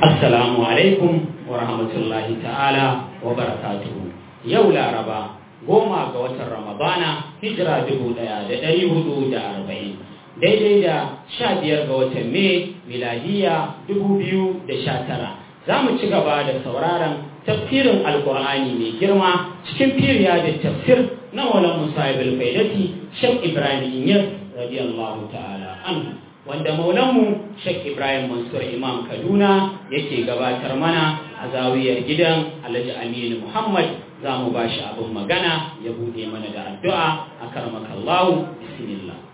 Assalamu alaikum wa rahmatullahi ta'ala wa barakatuhu. Yau Laraba goma ga watan Ramadana hijira dubu ɗaya da ɗari hudu da arba'in. Daidai da sha biyar ga watan Mai miladiya dubu biyu da sha tara. Za mu ci gaba da sauraron tafsirin Alƙur'ani mai girma cikin firiya da tafsir na Maulan Musa Ibn Faidati Shek Ibrahim Inyas radiyallahu ta'ala anhu. wanda maulanmu Sheikh Ibrahim Mansur Imam Kaduna yake gabatar mana a zawiyar gidan Alhaji Aminu Muhammad za mu ba shi abin magana ya buɗe mana da addu'a a karmakallahu bismillah.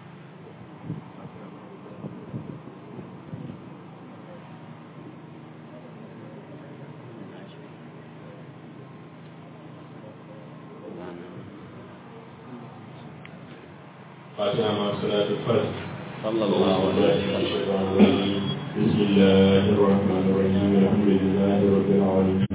فاتحة مع صلاة الفرد صلى الله عليه وسلم بسم الله الرحمن الرحيم الحمد لله رب العالمين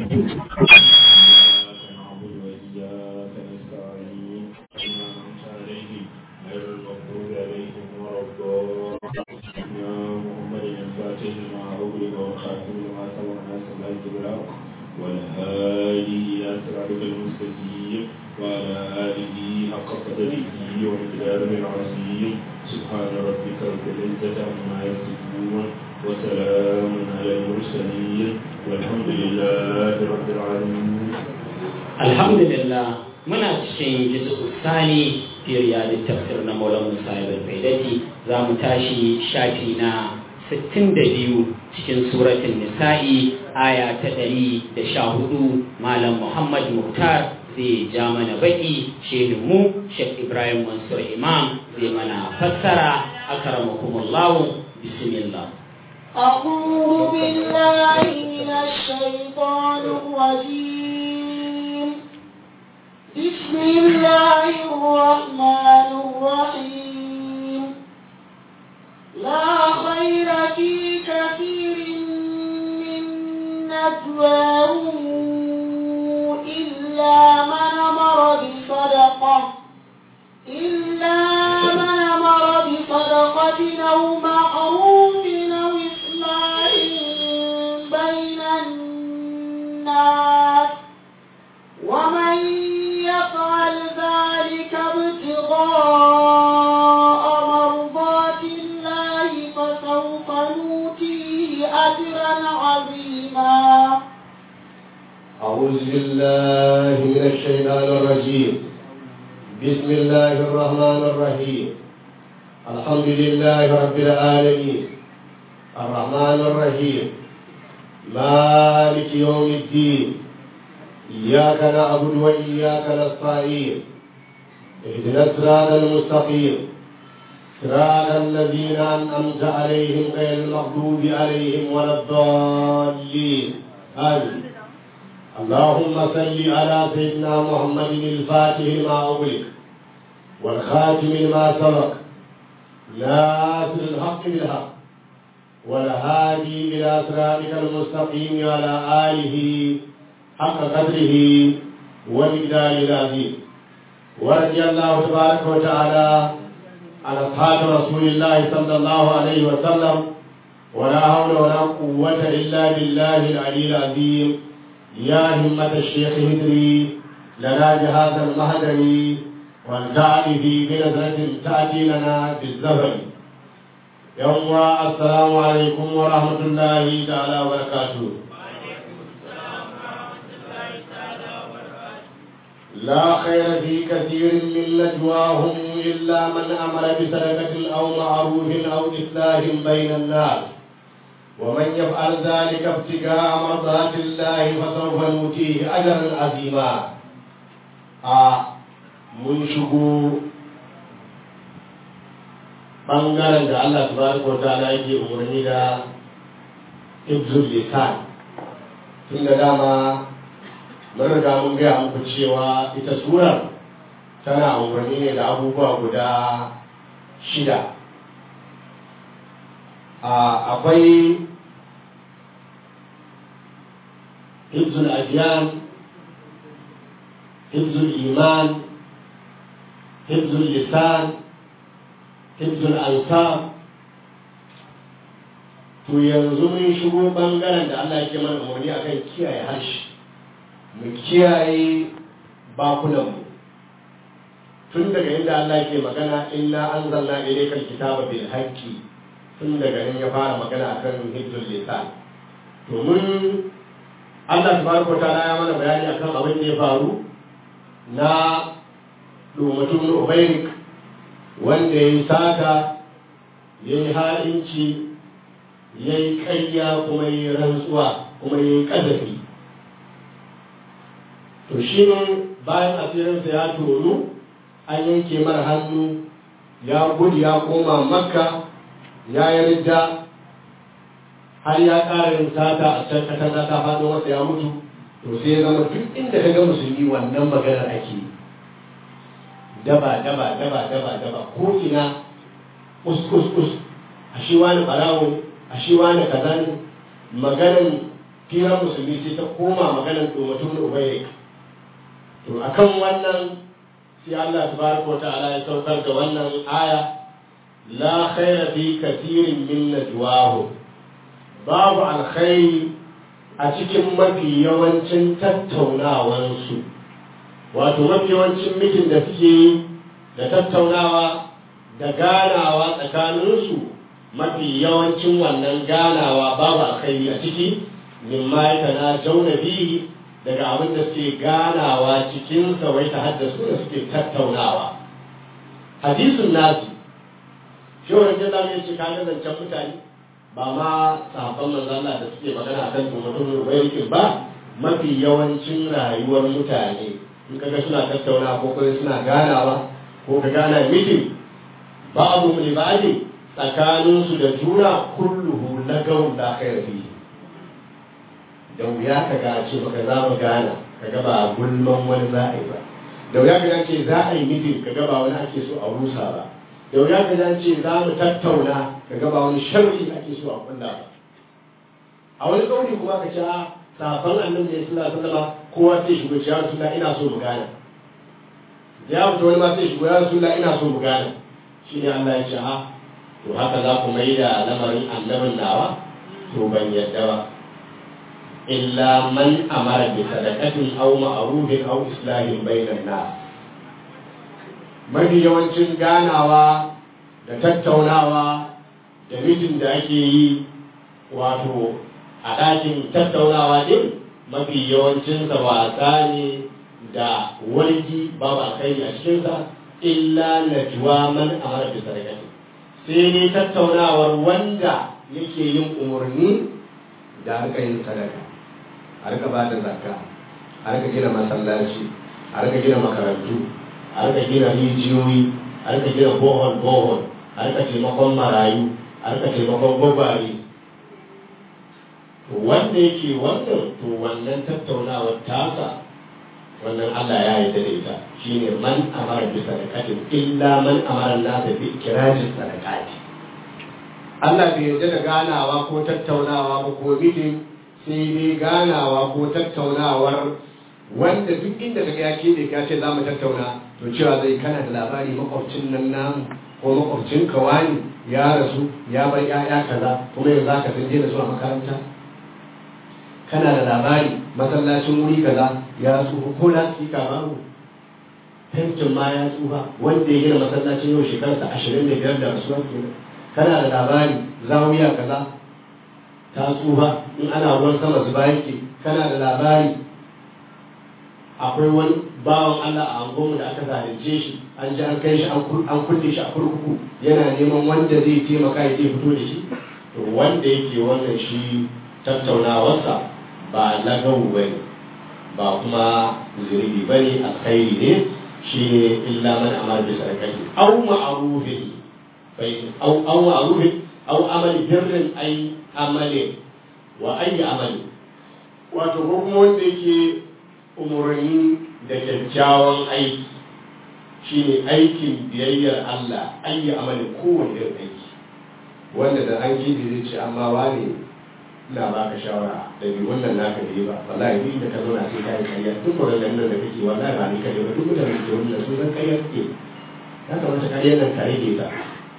نعبد وإياك نستعين إنا أنعمت عليهم غير المغضوب عليهم ولا الضالين يا محمد الفاتح لما أغلق والخاتم لما سبق ناصر الحق بالحق والهادي إلى صراطك المستقيم وعلى آله حق قدره ومقداره العظيم سبحان ربك رب العزة عما يصفون وسلام على المرسلين والحمد لله رب العالمين Alhamdulillah muna cikin jizu sani firiya da tafsir na Maulana Musa Ibn Faidati za mu tashi shafi na 62 cikin suratun Nisa'i aya ta 114 Malam Muhammad Muktar zai ja mana baki mu Sheikh Ibrahim Mansur Imam zai mana fassara akramakumullah bismillah أعوذ بالله من الشيطان الرجيم بسم الله الرحمن الرحيم لا خير في كثير من نجواهم إلا من أمر بصدقة إلا من أمر بصدقة أو معروف أو إصلاح بين الناس ومن يفعل ذلك ابتغاء مرضات الله فسوف نؤتيه أجرا عظيما أعوذ بالله من الشيطان الرجيم بسم الله الرحمن الرحيم الحمد لله رب العالمين الرحمن الرحيم مالك يوم الدين إياك نعبد وإياك نستعين اهدنا الصراط المستقيم صراط الذين أنعمت عليهم غير المغضوب عليهم ولا الضالين آمين اللهم صل على سيدنا محمد الفاتح لما أغلق والخاتم لما سبق ناصر الحق بالحق والهادي إلى صراطك المستقيم وعلى آله حق قدره ومقدار العظيم ورضي الله تبارك وتعالى عن أصحاب رسول الله صلى الله عليه وسلم ولا حول ولا قوة إلا بالله العلي العظيم يا همة الشيخ هدري لنا جهاز المهدري والجعل في بنظرة تأتي لنا بالزهر يوم السلام عليكم ورحمة الله تعالى وبركاته لا خير في كثير من نجواهم إلا من أمر بصدقة أو معروف أو إصلاح بين الناس ومن يفعل ذلك ابتغاء مرضات الله فسوف نؤتيه اجرا عظيما mun shigo ɓangaren da Allah tabaraka wa ta'ala yake umarni da ibzul lisan tun da dama mun riga mun gaya muku cewa ita surar tana umarni ne da abubuwa guda shida akwai حفظ الأديان حفظ الإيمان حفظ اللسان حفظ الأنساب to yanzu mun shigo bangaren da Allah ke mana umarni akan kiyaye harshe mu kiyaye bakunanmu tun daga inda Allah ke magana inna anzalna ilayka alkitaba bil haqqi tun daga nan ya fara magana akan hijjul lisan to mun Allah tabaraka ta'ala ya mana bayani akan abin da ya faru na lumatun ubairik wanda ya yi sata ya yi ha'inci ya yi ƙarya kuma ya yi rantsuwa kuma ya yi ƙazafi to shi ne bayan asirinsa ya tonu an yanke mara hannu ya gudu ya koma makka ya yi ridda har ya ƙara yin sata a can katanga ta faɗo masa ya mutu to sai ya zama duk inda ka ga musulmi wannan maganar ake daba daba daba daba daba ko ina us us us a shi wani ɓarawo a shi wani kaza ne maganar firar musulmi sai ta koma maganar domatun ubayi to akan wannan sai Allah tabaraka wa ta'ala ya saukar da wannan aya la khaira fi kathirin min najwahum babu alkhairi a cikin mafi yawancin tattaunawansu wato mafi yawancin mitin da suke yi da tattaunawa da ganawa tsakaninsu mafi yawancin wannan ganawa babu alkhairi a ciki mimma ya tana jauna bihi daga abin da suke ganawa cikin wai ta haddasu da suke tattaunawa hadisun nasu shi wani jalla ya ce kaga zancen mutane ba ma sahabban manzo Allah da suke magana akan mutum wayarkin ba mafi yawancin rayuwar mutane in kaga suna tattauna ko kuma suna ganawa ko ka gana mitin babu mu libadi tsakanin su da juna kulluhu lagawun la khaira fihi da wuya ka ga ce baka za mu gana kaga ba gulman wani za a yi ba da wuya ka ce za a yi mitin kaga ba wani ake so a rusa ba da wuya ka ce za mu tattauna ka gaba wani sharri ake so a kulla ba a wani kauli kuma ka ce a safan annabi ne sallallahu alaihi wasallam kowa sai shigo ya rasulullah ina so mu gane ya fito wani ma sai shigo ya rasulullah ina so mu gane shine Allah ya ce a to haka za ku mai da lamarin annabin nawa to ban yadda ba illa man amara bi sadaqatin aw ma'rufin aw islahin bainan nas mafi yawancin ganawa da tattaunawa da mitin da ake yi wato a ɗakin tattaunawa ɗin mafi yawancinsa wasa ne da wargi babu alkhairi a cikinsa illa na juwa man amara bi sadaqati sai ne tattaunawar wanda yake yin umarni da harka yin sadaka a rika ba da zakka a rika gina masallaci a rika gina makarantu a rika gina rijiyoyi a rika gina bohol bohol a rika taimakon marayu a rika taimakon gwagware to wanda yake wannan to wannan tattaunawar tasa wannan Allah ya yarda da ita shine man amara bi sadaqatin illa man amara nasa bi ikirajin sadaqati Allah bai yarda da ganawa ko tattaunawa ba ko mitin sai dai ganawa ko tattaunawar wanda duk inda kaga ya kebe ka ce za mu tattauna to cewa zai kana da labari makwabcin nan namu ko makwabcin kawani ya rasu ya bar ya'ya kaza kuma yanzu zaka san da su a makaranta kana da labari masallacin wuri kaza ya tsufa ko na tsika babu tankin ma ya tsufa wanda ya gina masallacin yau shekarsa ashirin da biyar da rasuwa kenan kana da labari zawiya kaza ta tsufa in ana ruwan sama zuba yake kana da labari akwai wani bawan Allah a angonmu da aka zalunce shi an ji an kai shi an kulle shi a kurkuku yana neman wanda zai taimaka ya zai fito da shi to wanda yake wannan shi tattaunawarsa ba lagawu ba ne ba kuma zirgi ba ne alkhairi ne shi ne illa man amara bi sadaqati aw ma'rufin bai aw aw ma'rufin aw amali birrin ay amalin wa ayi amali wato ko kuma wanda yake umarni da kyakkyawan aiki shine aikin biyayyar Allah ayi amali kowane irin aiki wanda da an kibi zai ce amma wane ina ba ka shawara da bi wannan naka da yi ba wallahi duk da ka zauna sai ka yi kariya duk wannan nan da kake wallahi ba ni kare ba duk mutane da ke wannan sun san kariya suke ya kamata kariyar nan ka rage ta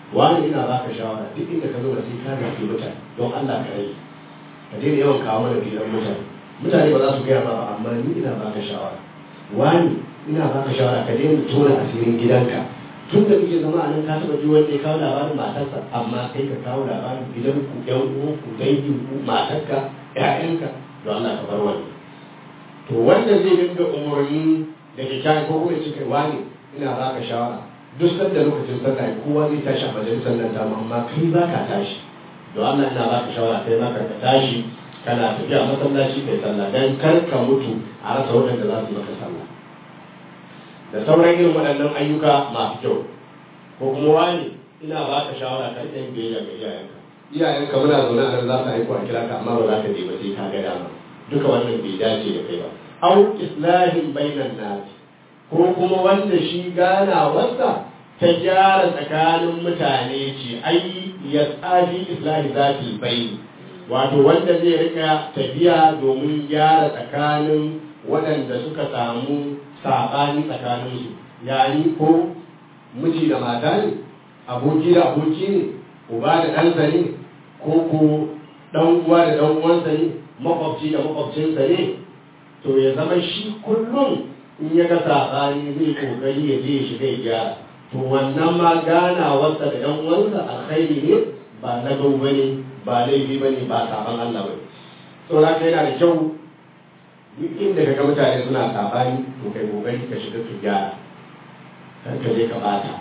wani ina baka shawara duk inda ka zo da sai ka gafi mutane don Allah ka rage ka daina yawan kawo mana filan mutane mutane ba za su gaya ma ba amma ni ina baka shawara wani ina baka shawara ka daina tona asirin gidanka tun da kuke zama a nan ka taɓa ji wanda ya kawo labarin matarsa amma kai ka kawo labarin gidanku ƴan uwanku danginku matarka ƴaƴanka don Allah ka bar wani to wanda zai dinga umarni da kyakkyawan ko kuma ce kai wani ina baka shawara duk sanda lokacin sallah kowa zai tashi a majalisar nan tamu amma kai ba ka tashi don Allah ina baka shawara kai ma ka tashi kana tafiya masallaci kai sallah dan kar ka mutu a rasa waɗanda za su maka sallah da sauran irin waɗannan ayyuka masu kyau ko kuma wani ina baka shawara kan ɗan biyayya ga iyayenka iyayenka muna zaune a nan za su aiko a kira ka amma ba za ka je ba sai ka ga dama duka wannan bai dace da kai ba au islahin bainan nasi ko kuma wanda shi ganawarsa ta gyara tsakanin mutane ce ai ya tsafi islahi zati bai wato wanda zai rika tafiya domin gyara tsakanin waɗanda suka samu saɓani tsakaninsu yani ko miji da mata ne aboki da aboki ne uba da ɗansa ne ko ko ɗan uwa da ɗan uwansa ne makwabci da makwabcinsa ne to ya zama shi kullum in ya ga saɓani zai kokari ya je ya shiga ya gyara to wannan ma ganawarsa da ɗan uwansa alkhairi ne ba na gau ba ne ba laifi ba ne ba saban Allah ba ne to haka yana da kyau duk inda ka ga mutane suna saɓani to kai kokari ka shiga ka gyara kar ka je ka bata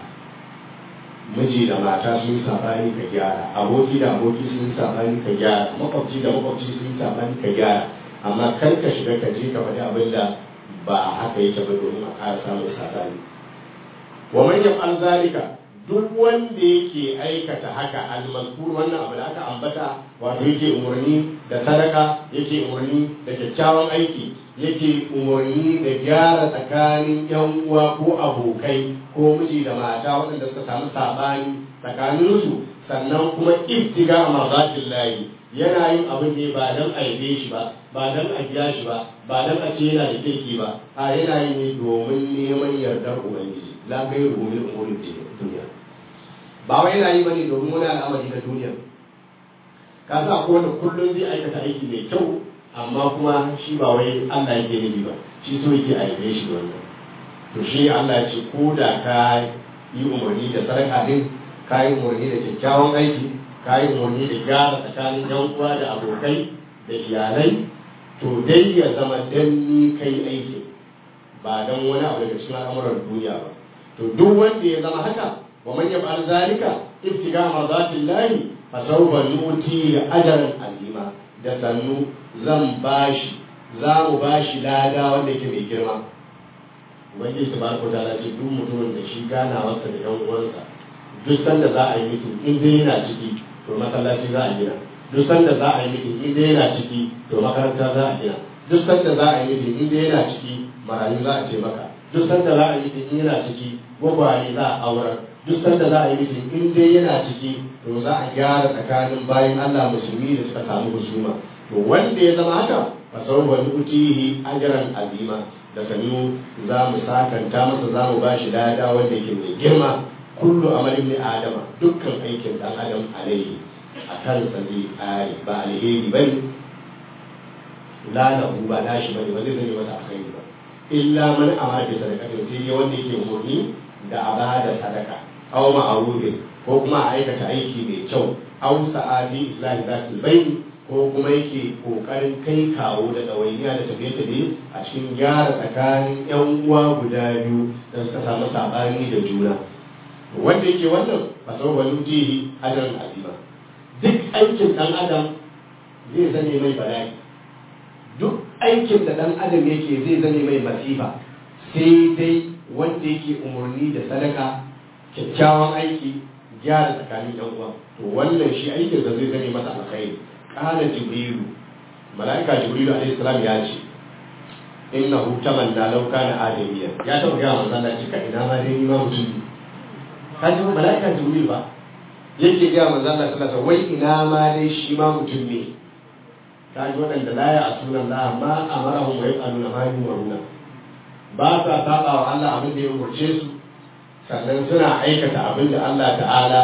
miji da mata sun yi saɓani ka gyara aboki da aboki sun yi saɓani ka gyara makwabci da makwabci sun yi saɓani ka gyara amma kar ka shiga ka je ka faɗi abin da ba haka yake ba domin a ƙara samun saɓani wa man yaf'al zalika duk wanda yake aikata haka al-mazkur wannan abu da aka ambata wato yake umarni da sadaka yake umarni da kyakkyawan aiki yake umarni da gyara tsakanin yan uwa ko abokai ko miji da mata waɗanda suka samu sabani tsakaninsu sannan kuma ibtiga a marzatin layi yana yin abin ne ba don a yabe shi ba ba don a biya shi ba ba don a ce yana da kirki ba a yana yi ne domin neman yardar ubangiji la kai rumin umurin duniya ba wai yana yi bane domin wani al'amari na duniya ka sa ko wanda kullum zai aikata aiki mai kyau amma kuma shi ba wai Allah yake nufi ba shi so yake a yabe shi da wannan to shi Allah ya ce ko da ka yi umarni da sadaka din ka yi umarni da kyakkyawan aiki ka yi umarni da gyara tsakanin yan uwa da abokai da iyalai to dai ya zama dan ni kai aiki ba dan wani abu daga cikin al'amuran duniya ba to duk wanda ya zama haka wa man yaf'al zalika ibtiga mardatillahi fa sawfa nuti ajran azima da sannu zan bashi za mu bashi lada wanda yake mai girma ubangiji tabaraka ta'ala ce duk mutumin da shi ganawarsa da yan uwansa duk sanda za a yi mutum in dai yana ciki to masallaci za a gina duk sanda za a yi mutum in dai yana ciki to makaranta za a gina duk sanda za a yi mutum in dai yana ciki marayu za a ce maka duk sanda za a yi mutum in yana ciki gwagware za a aurar duk sanda za a yi mutum in dai yana ciki to za a gyara tsakanin bayan Allah musulmi da suka samu husuma to wanda ya zama haka fa sawfa nu'tihi ajran azima da sanu za mu sakanta masa za mu bashi lada wanda yake mai girma kullu amalin ni adama dukkan aikin dan adam alaihi a kan sa zai kare ba alheri bane la lahu ba nashi bane ba zai zame masa alheri ba illa man amara bi sadaqatin sai dai wanda yake umurni da abada sadaka aw ma'rufin ko kuma a aikata aiki mai kyau aw sa'adi islahi zatul bayni ko kuma yake kokarin kai kawo da ɗawainiya da tafiye-tafiye a cikin gyara tsakanin yan uwa guda biyu da suka samu saɓani da juna wanda yake wannan fasar wani jihi ajaran azima duk aikin ɗan adam zai zane mai bala'i duk aikin da ɗan adam yake zai zane mai masifa sai dai wanda yake umarni da sadaka kyakkyawan aiki gyara tsakanin yan uwa to wannan shi aikin da zai zane masa alkhairi قال جبريل ملائكة جبريل عليه السلام ياتي إنه تمنى لو كان آدميا يا تو يا من الله cika ina ma dai ma mutum kaji malaika jibril ba yake ga manzon Allah sallallahu alaihi wai ina ma dai shi ma mutum ne kaji waɗanda la ya asuna Allah ma amarahum wa yaqaluna ma yumaruna ba sa saba wa Allah abin da ya umarce su sannan suna aikata abin da Allah ta'ala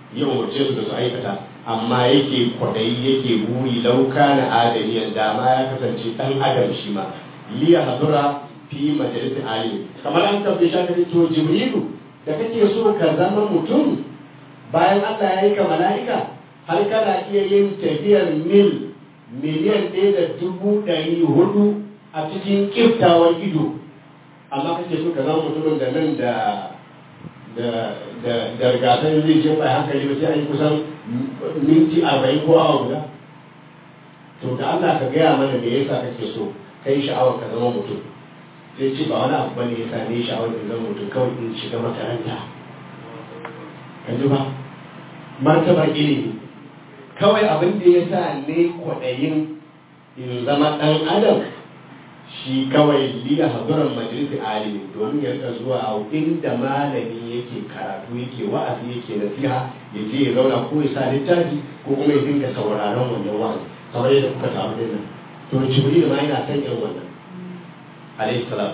ya umarce su da su aikata amma yake kwadayi yake buri lauka na adamiyan dama ya kasance dan adam shi ma liya hadura fi majalisar alim kamar an tabbe shi aka to jibrilu da kake so ka zama mutum bayan Allah ya yi ka mala'ika har kana iya yin tafiyar mil miliyan ɗaya da dubu ɗari hudu a cikin kiftawar ido amma kake so ka zama mutumin da nan da da da da rigasan zai je bai hankali ba sai an yi kusan minti arba'in ko awa guda to da Allah ka gaya mana me yasa kake so kai sha'awar ka zama mutum sai ce ba wani abu bane yasa ne sha'awar ka zama mutum kawai in shiga makaranta ka ji ba martabar ilimi kawai abin da ya sa ne kwaɗayin in zama ɗan adam shi kawai liya haduran majalisi alimi domin ya rika zuwa a inda malami yake karatu yake wa'azi yake nasiha ya je ya zauna ko ya sa littafi ko kuma ya dinga sauraron wannan wa'azi kamar yadda kuka samu din nan to jibril ma yana son irin wannan alayhi salam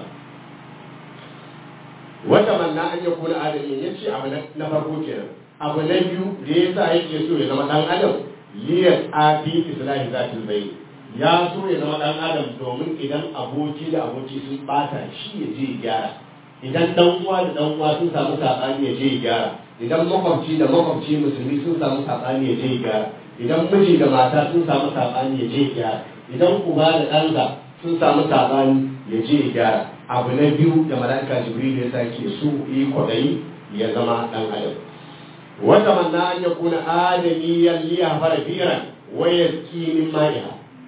wata manna an yakuna adami yace abu na farko kenan abu na biyu da yasa yake so ya zama dan adam liyas afi islahi zatil bayt ya so ya zama dan adam domin idan aboki da aboki sun bata shi ya je ya gyara idan dan uwa da dan uwa sun samu sabani ya je ya gyara idan makwabci da makwabci musulmi sun samu sabani ya je ya gyara idan miji da mata sun samu sabani ya je ya gyara idan uba da ɗansa sun samu sabani ya je ya gyara abu na biyu da mala'ika jibril ya sake su yi kwadayi ya zama dan adam wata manna an yakuna adamiyan liya fara firan wa yaski min ma'iha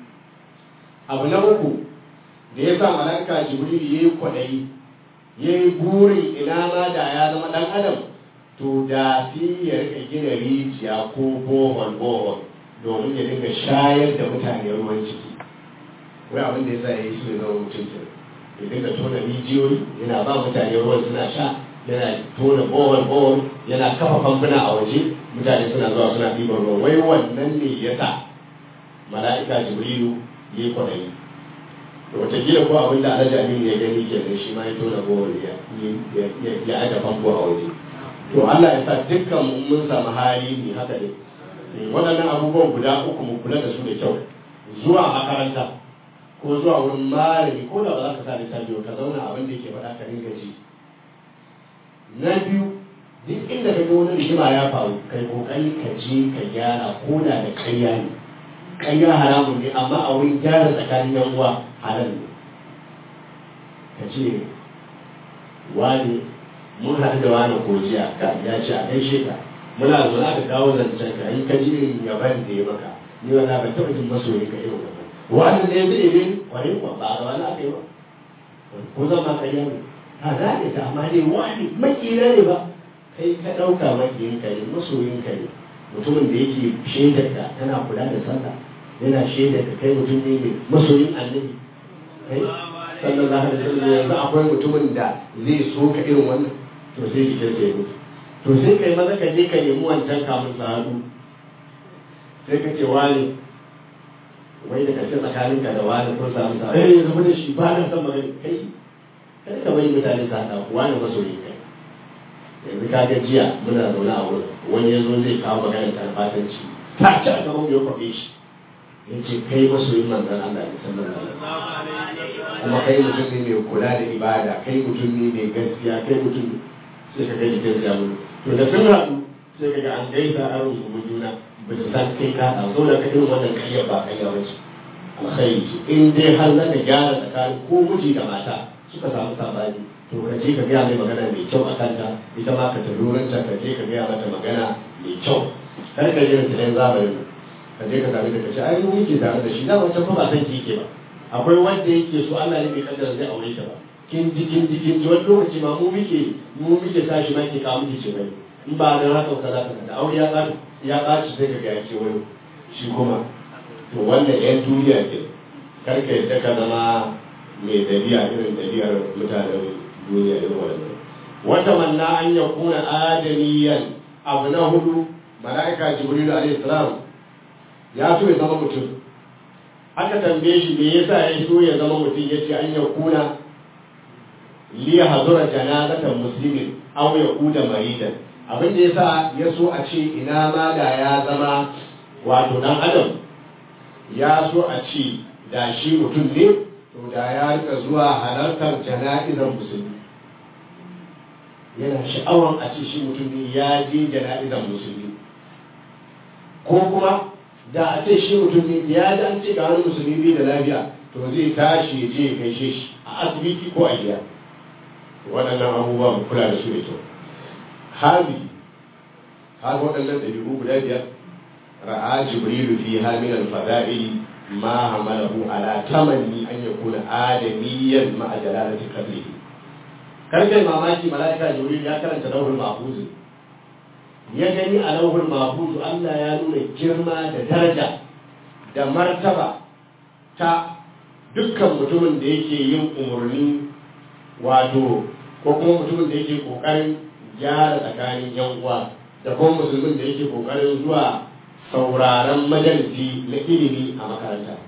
abu na uku da ya sa malaka jibril ya yi kwaɗayi ya yi burin ina ma da ya zama ɗan adam to da fi ya rika gina rijiya ko bohol bohol domin ya dinga shayar da mutane ruwan ciki wai abin da ya sa ya yi su ya zama mutum ke ya dinga tona rijiyoyi yana ba mutane ruwan suna sha yana tona bohol bohol yana kafa famfuna a waje mutane suna zuwa suna ɗiban ruwa wai wannan ne ya sa mala'ika jibrilu ya yi kwaɗayi da watakila ko abin da alhaji aminu ya gani ke shi ma ya tona gowar ya aika famfo a waje to allah ya sa dukkan mun samu hali ne haka ne waɗannan abubuwan guda uku mu kula da su da kyau zuwa makaranta ko zuwa wurin malami ko da ba za ka sa littafi ka zauna abin da yake faɗa ka ringa ji na biyu duk inda ka ga wani rigima ya faru kai kokari ka je ka gyara ko da da ƙarya ne ƙarya haramun ne amma a wurin gyara tsakanin yan uwa halal ne ka ce wani mun haɗu da wani kojiya ka ya ce a gaishe ka muna zo aka kawo zancen ka in ka ji irin yaban da ya maka ni wala ban taɓa jin masoyi ka irin wannan wani ne zai yi kwarai kuwa ba a wani aka yi ba ko zan ma ƙarya ne a gane ta amma dai wani makira ne ba kai ka ɗauka makiyin ka ne masoyin ka ne mutumin da yake shaidar ka tana kula da sallah yana shaidar ka kai mutum ne mai masoyin annabi kai sallallahu alaihi wasallam yanzu akwai mutumin da zai so ka irin wannan to sai jikin sai mutu to sai kai maza ka je ka nemi wancan kamun sa haɗu sai ka ce wani wai da kashe tsakanin ka da wani kun samu sa eh zama da shi ba na san magana kai kai ka bai mutane sa haɗa wani masoyin kai yanzu ka ga jiya muna zaune a wurin wani ya zo zai kawo maganar tarbatanci ta ci a gaban ya kwaɓe shi ya ce kai masoyin manzan Allah ne sallallahu alaihi kuma kai mutum ne mai kula da ibada kai mutum ne mai gaskiya kai mutum sai ka ga jikin jamu to da sun haɗu sai ka ga an gaisa an rungumu juna ba su san kai ka ɗau so da ka irin wannan kayyar ba kayyar wace alkhairi ce in dai har za ka gyara tsakanin ko miji da mata suka samu sabani to ka je ka gaya mai magana mai kyau a kanta ita ma ka tafi wurinta ka je ka gaya mata magana mai kyau kar ka je ta zamanin ka je ka sami da ka ce ai mu yake tare da shi da wancan fa ba san ki yake ba akwai wanda yake so Allah ne bai kaddara zai aure ta ba kin ji kin ji kin ji wani lokaci ma mu muke mu muke tashi ma ke kawo miki ce bai in ba da haka ka za ka da aure ya ƙaci ya ƙaci sai ka ga ya ce wani shi kuma to wannan yan duniya ke kar ka yadda ka zama mai dabi'a irin dabi'ar mutanen duniya irin wannan wata manna an ya kuna adamiyan abu na hudu mala'ika jibril alaihi salam ya so ya zama mutum aka tambaye shi me yasa ya so ya zama mutum yace an ya kuna li hazura janazatan muslimin aw ya kuda maridan abin da yasa ya so a ce ina ma da ya zama wato dan adam ya so a ce da shi mutum ne to da ya rika zuwa halartar jana'izar musulmi yana sha'awar a ce shi mutum ne ya je jana'izar musulmi ko kuma da a ce shi mutum ne ya ji an ce ga wani musulmi bai da lafiya to zai tashi ya je ya gaishe shi a asibiti ko a gida waɗannan abubuwa mu kula da su da kyau hali har waɗannan ɗabi'u guda biyar ra'a jibrilu fi min al-fada'ili ma hamalahu ala tamanni an yakuna adamiyyan ma'a jalalati qadrihi karkai mamaki mala'ika jibril ya karanta lauhul mahfuz ya gani a lauhul mahfuz Allah ya nuna girma da daraja da martaba ta dukkan mutumin da yake yin umarni wato ko kuma mutumin da yake kokarin gyara tsakanin yan uwa da kuma musulmin da yake kokarin zuwa sauraron majalisi na ilimi a makaranta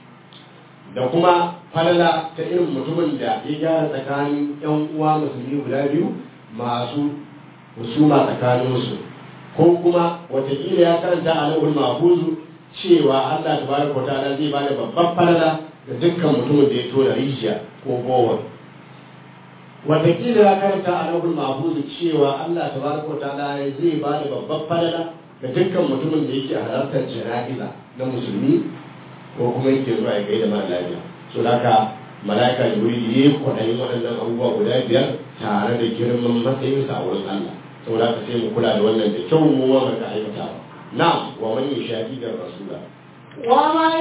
da kuma falala ta irin mutumin da ya gyara tsakanin yan uwa musulmi guda biyu masu husuma tsakaninsu ko kuma watakila ya karanta a lahul mafuzu cewa Allah tabaraka wa ta'ala zai bada babban falala da dukkan mutumin da ya tona rijiya ko bowa watakila ya karanta a lahul mafuzu cewa Allah tabaraka wa ta'ala zai bada babban falala da dukkan mutumin da yake halartar jana'iza na musulmi ko kuma yake zuwa ya gaida mara lafiya so haka mala'ika jibril ya yi kwaɗayin waɗannan abubuwa guda biyar tare da girman matsayinsa a wurin Allah saboda haka sai mu kula da wannan da kyau mu ma ka aikata na wa man yashaqi da rasula ومن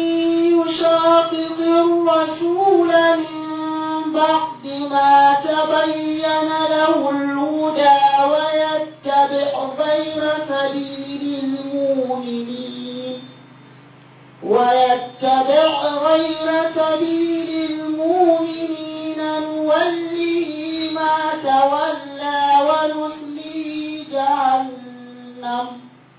يشاقق الرسول من بعد ما تبين له الهدى ويتبع غير سبيل المؤمنين ويتبع غير سبيل المؤمنين نوله ما تولى ونصليه جهنم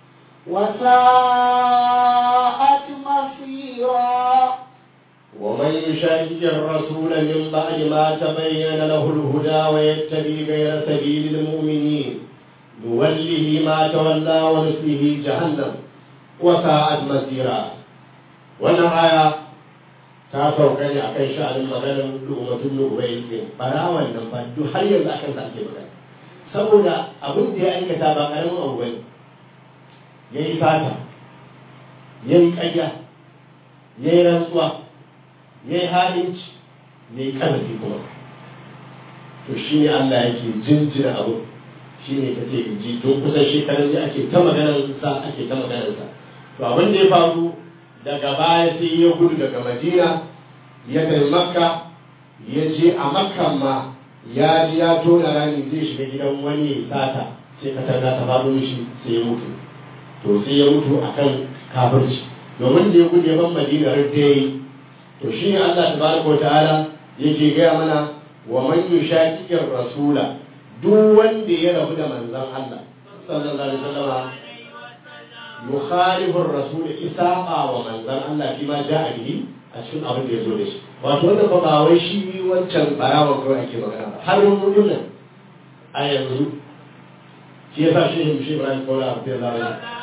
وساءت مصيرا ومن يشاقق الرسول من بعد ما تبين له الهدى ويتبع غير سبيل المؤمنين نوله ما تولى ونصله جهنم وساءت مسيرا wannan aya ta sauka ne akan sha'anin maganar lu'umatun lu'ubai din barawan nan fa duk har yanzu akan sa ake magana saboda abin da ya aikata ba karamin abu bane yayi fata yayi ƙarya yayi rantsuwa yayi halinci yayi ƙarfi kuma to shi ne Allah yake jinjina abu shi ne kace ji tun kusan shekarun da ake ta maganar sa ake ta maganar sa to abin da ya faru daga baya sai ya gudu daga madina ya kai makka ya je a makkan ma ya ji ya tona rami zai shiga gidan wani ya sata sai ka targa ta faɗo mishi sai ya mutu to sai ya mutu akan kafirci domin da ya gudu ya ban madina har da yi to shi ne Allah tabaraka wa ta'ala yake gaya mana wa man yushaqiqir rasula duk wanda ya rabu da manzon Allah sallallahu alaihi wasallam yukhalifu ar-rasul isaqa wa manzon Allah fi ma ja'a bihi a cikin abin da ya zo da shi wato wanda fa ba wai shi wancan barawa kawai ake magana ba har mun mun nan a yanzu shi yasa shi ne shi Ibrahim Kola Abdullahi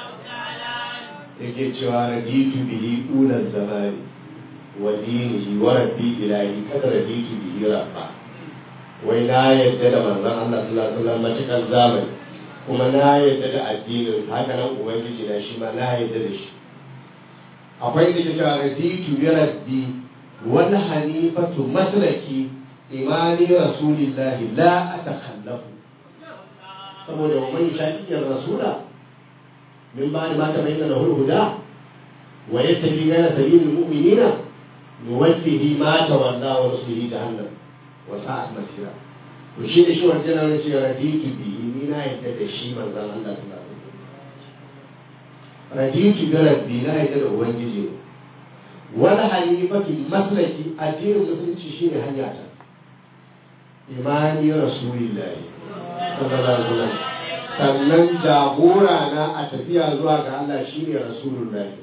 yake cewa raditu bihi ulal zamani wa dinihi wa rabbi ilahi kada raditu bihi rabba wai na yadda da manzon Allah sallallahu alaihi wasallam matukan zamani kuma na yadda da addinin haka nan ubangiji na shi ma na yadda da shi akwai da cewa raditu bi rabbi wal hanifatu maslaki imani rasulillahi la atakhallafu saboda wa man shaqiyyar rasula min ba'di ma tabayyana lahu al-huda wa yattabi ghayra sabilil mu'minina nuwallihi ma tawalla wa nuslihi jahannam wa sa'at masira to shi da shi wannan nan ce raditu bi ni na yadda da shi manzon Allah sallallahu alaihi wasallam raditu bi rabbi na yadda da ubangiji wani halifatu maslaki addinin musulunci shine hanya ta imani rasulillahi sallallahu alaihi wasallam sannan jagora na a tafiya zuwa ga Allah shine rasulullahi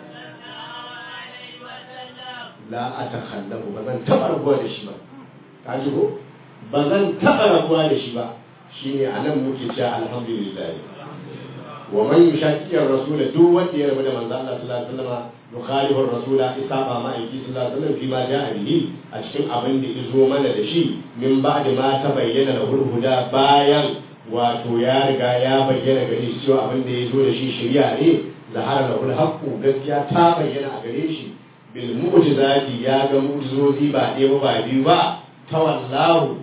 la a takhallafu ba zan taɓa rabuwa da shi ba ka ji ko ba zan taɓa rabuwa da shi ba shine anan muke cewa alhamdulillah wa man yushaqiqi ar-rasul duk wanda ya rabu da manzo Allah sallallahu alaihi wasallam yukhalifu ar-rasul isaba ma aiki sallallahu alaihi wasallam fi ma ja'a bihi a cikin abin da izo mana da shi min ba'da ma ta bayyana lahu huda bayan wato ya riga ya bayyana gare shi cewa abin da ya zo da shi shari'a ne zahara lahu al-haqqu gaskiya ta bayyana a gare shi bil mu'jizati ya ga mu'jizozi ba ɗaya ba ba biyu ba tawallahu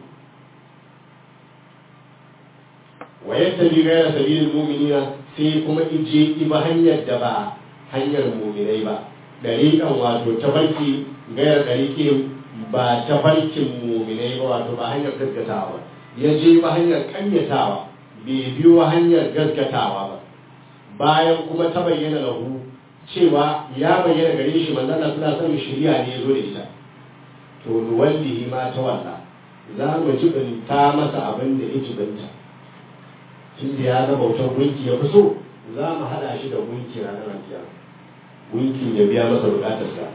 wa yattabi ghayra sabilil mu'minina sai kuma ije iba hanyar da ba hanyar mu'minai ba dariƙan wato tafarki gayar dariƙin ba tafarkin mu'minai ba wato ba hanyar gaskatawa ba ya je ba hanyar ƙanyatawa bai biyo hanyar gaskatawa ba bayan kuma ta bayyana lahu cewa ya bayyana gare shi manzon Allah sallallahu alaihi shari'a ne ya zo da ita to nuwallihi ma ta walla za mu jibinta masa abin da ya jibinta inda ya ga bautar gunki ya fi so za mu haɗa shi da gunki ranar alkiya gunki ya biya masa bukatarsa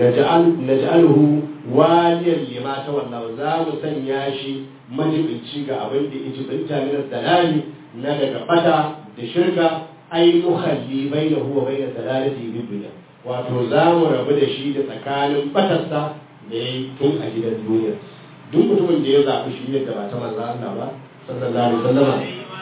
na ja'alhu waliyar lima ta wallahu za mu sanya shi majibinci ga abin da ya jibinta min dalali na daga fata da shirka ai muhalli bainahu wa bain dalalati bid dunya wato za mu rabu da shi da tsakanin fatarsa da ya yi tun a gidan duniya duk mutumin da ya zaɓi shi ne da ba ta manzo Allah ba sallallahu alaihi wasallam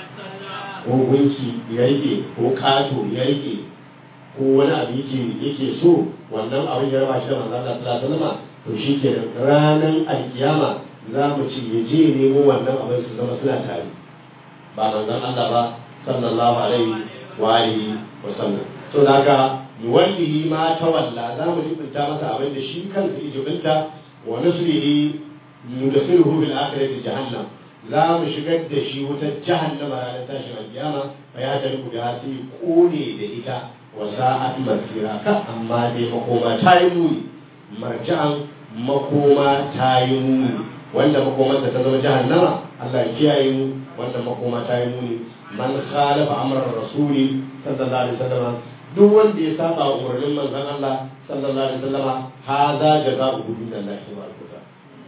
ko gunki ya rike ko kato ya rike ko wani abu yake yake so wannan abin ya raba shi da manzo Allah sallallahu alaihi wasallam to shi ke ranar alkiyama za mu ci ya je nemo wannan abin su zama suna tare ba manzon Allah ba sallallahu alaihi wa alihi wa sallam to daga nuwallihi ma tawalla za mu jibinta masa abin da shi kansa ya jibinta wa nuslihi nudkhiluhu bil akhirati jahannam za mu shigar da shi wutar jahannama ranar tashin alkiyama fa ya tariku da sai kone da ita wa sa'at masira ka amma dai makoma ta yi muni marja'an makoma ta yi muni wanda makomarsa ta zama jahannama Allah ya kiyaye mu wanda makoma ta yi muni man khalafa amran rasuli sallallahu alaihi wasallam duk wanda ya saba wa umarnin manzon Allah sallallahu alaihi wasallam hadha jazaa'u min Allah tabaraka wa ta'ala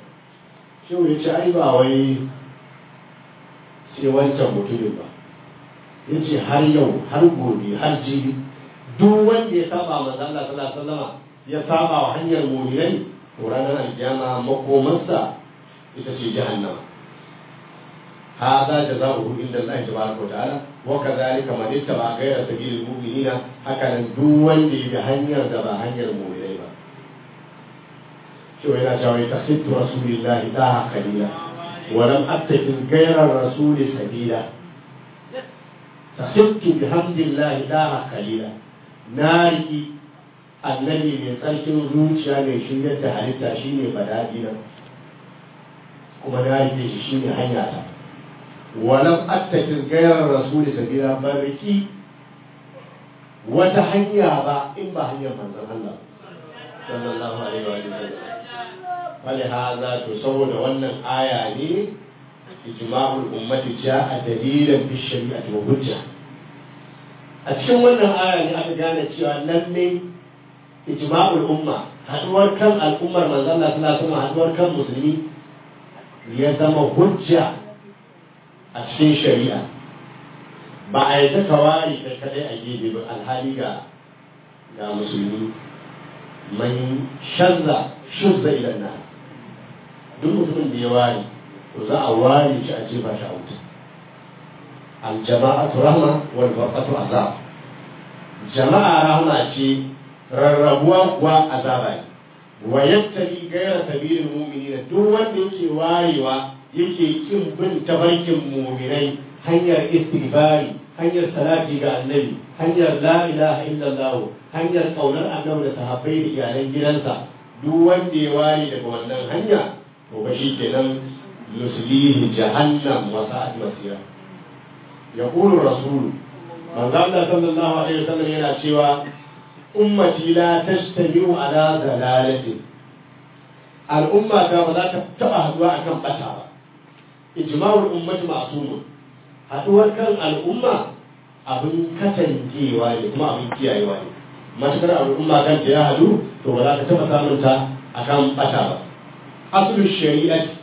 shi ya ce ai ba wai sai wancan mutumin ba ya ce har yau har gobe har jibi duk wanda ya saba manzon Allah sallallahu alaihi wasallam ya saba wa hanyar mu'minai to ranar alkiyama makomarsa ita ce jahannama هذا جزاؤه عند الله تبارك وتعالى وكذلك من اتبع غير سبيل المؤمنين هكذا دون دي بهنير دبا هنير المؤمنين شو هنا جاوي تخذت رسول الله داها قليلا ولم أتخذ غير الرسول سبيلا تخذت بحمد الله داها قليلا ناري annabi mai tsarkin zuciya mai shiryar da halitta shine badadina kuma na rike shi shine hanya ta walam attakin gairar rasuli sabila bariki wata hanya ba in ba hanyar manzon Allah sallallahu alaihi wa sallam wali haza to saboda wannan aya ne ijma'ul ummati ja'a dalilan fi shari'ati wa hujja a cikin wannan aya ne aka gane cewa lalle ijma'ul umma haduwar kan al'ummar manzon Allah sallallahu alaihi wa sallam haduwar kan musulmi ya zama hujja a cikin shari'a ba a yi ka ware kai kadai a gefe ba alhali ga ga musulmi man shazza shuzza ilan na duk mutumin da ya ware to za a ware shi a jefa shi a wuta aljama'atu rahma wal farqatu azab jama'a rahma ce rarrabuwa kuwa azaba ne wa yattabi ghayra sabilil mu'minina duk wanda yake warewa yake kin bin tabarkin mu'minai hanyar istighfari hanyar salati ga annabi hanyar la ilaha illallah hanyar kaunar annabi da sahabbai da iyalan gidansa duk wanda ya ware daga wannan hanya to ba shi kenan nuslihi jahannam wa sa'at masira yaqulu rasul manzo Allah sallallahu alaihi wasallam yana cewa ummati la tajtami'u ala dalalatin al'umma ta ba za ta taba haduwa akan bata ba ijma'ul ummati ma'sumun haduwar kan al'umma abin katangewa ne kuma abin kiyayewa ne matakar al'umma kan ta ya hadu to ba za ka taba samun ta akan bata ba asulul shari'ati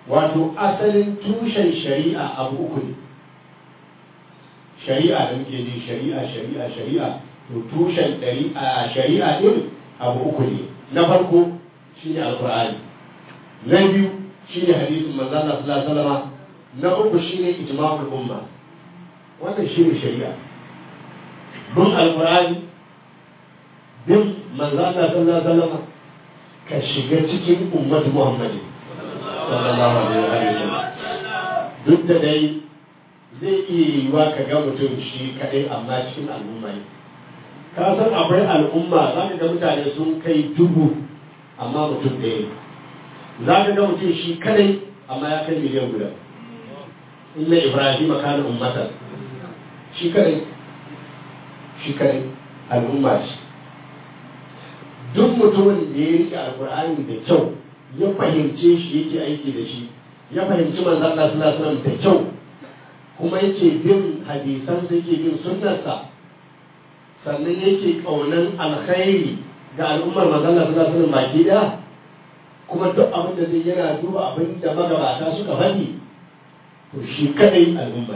wato asalin tushen shari'a abu uku ne shari'a da muke ji shari'a shari'a shari'a to tushen shari'a din abu uku ne na farko shine alqur'ani na biyu shine hadisin manzo Allah sallallahu alaihi wasallam na uku shine ijma'ul umma wannan shine shari'a bin alqur'ani bin manzo Allah sallallahu alaihi wasallam ka shiga cikin ummatu Muhammad sallallahu alaihi wasallam duk da dai zai iya yiwa ka ga mutum shi kadai amma cikin al'umma ne ka san akwai al'umma za ka ga mutane sun kai dubu amma mutum ɗaya za ka ga mutum shi kadai amma ya kai miliyan guda inna ibrahim kana ummatan shi kadai shi kadai al'umma ce duk mutumin da ya rike alkur'ani da kyau ya fahimce shi yake aiki da shi ya fahimci manzon Allah sallallahu alaihi wasallam da kyau kuma yake bin hadisan sa yake bin sunnarsa sannan yake kaunan alkhairi ga al'ummar manzon Allah sallallahu alaihi wasallam baki daya kuma duk abin da zai yana duba abin da magabata suka faɗi to shi kadai al'umma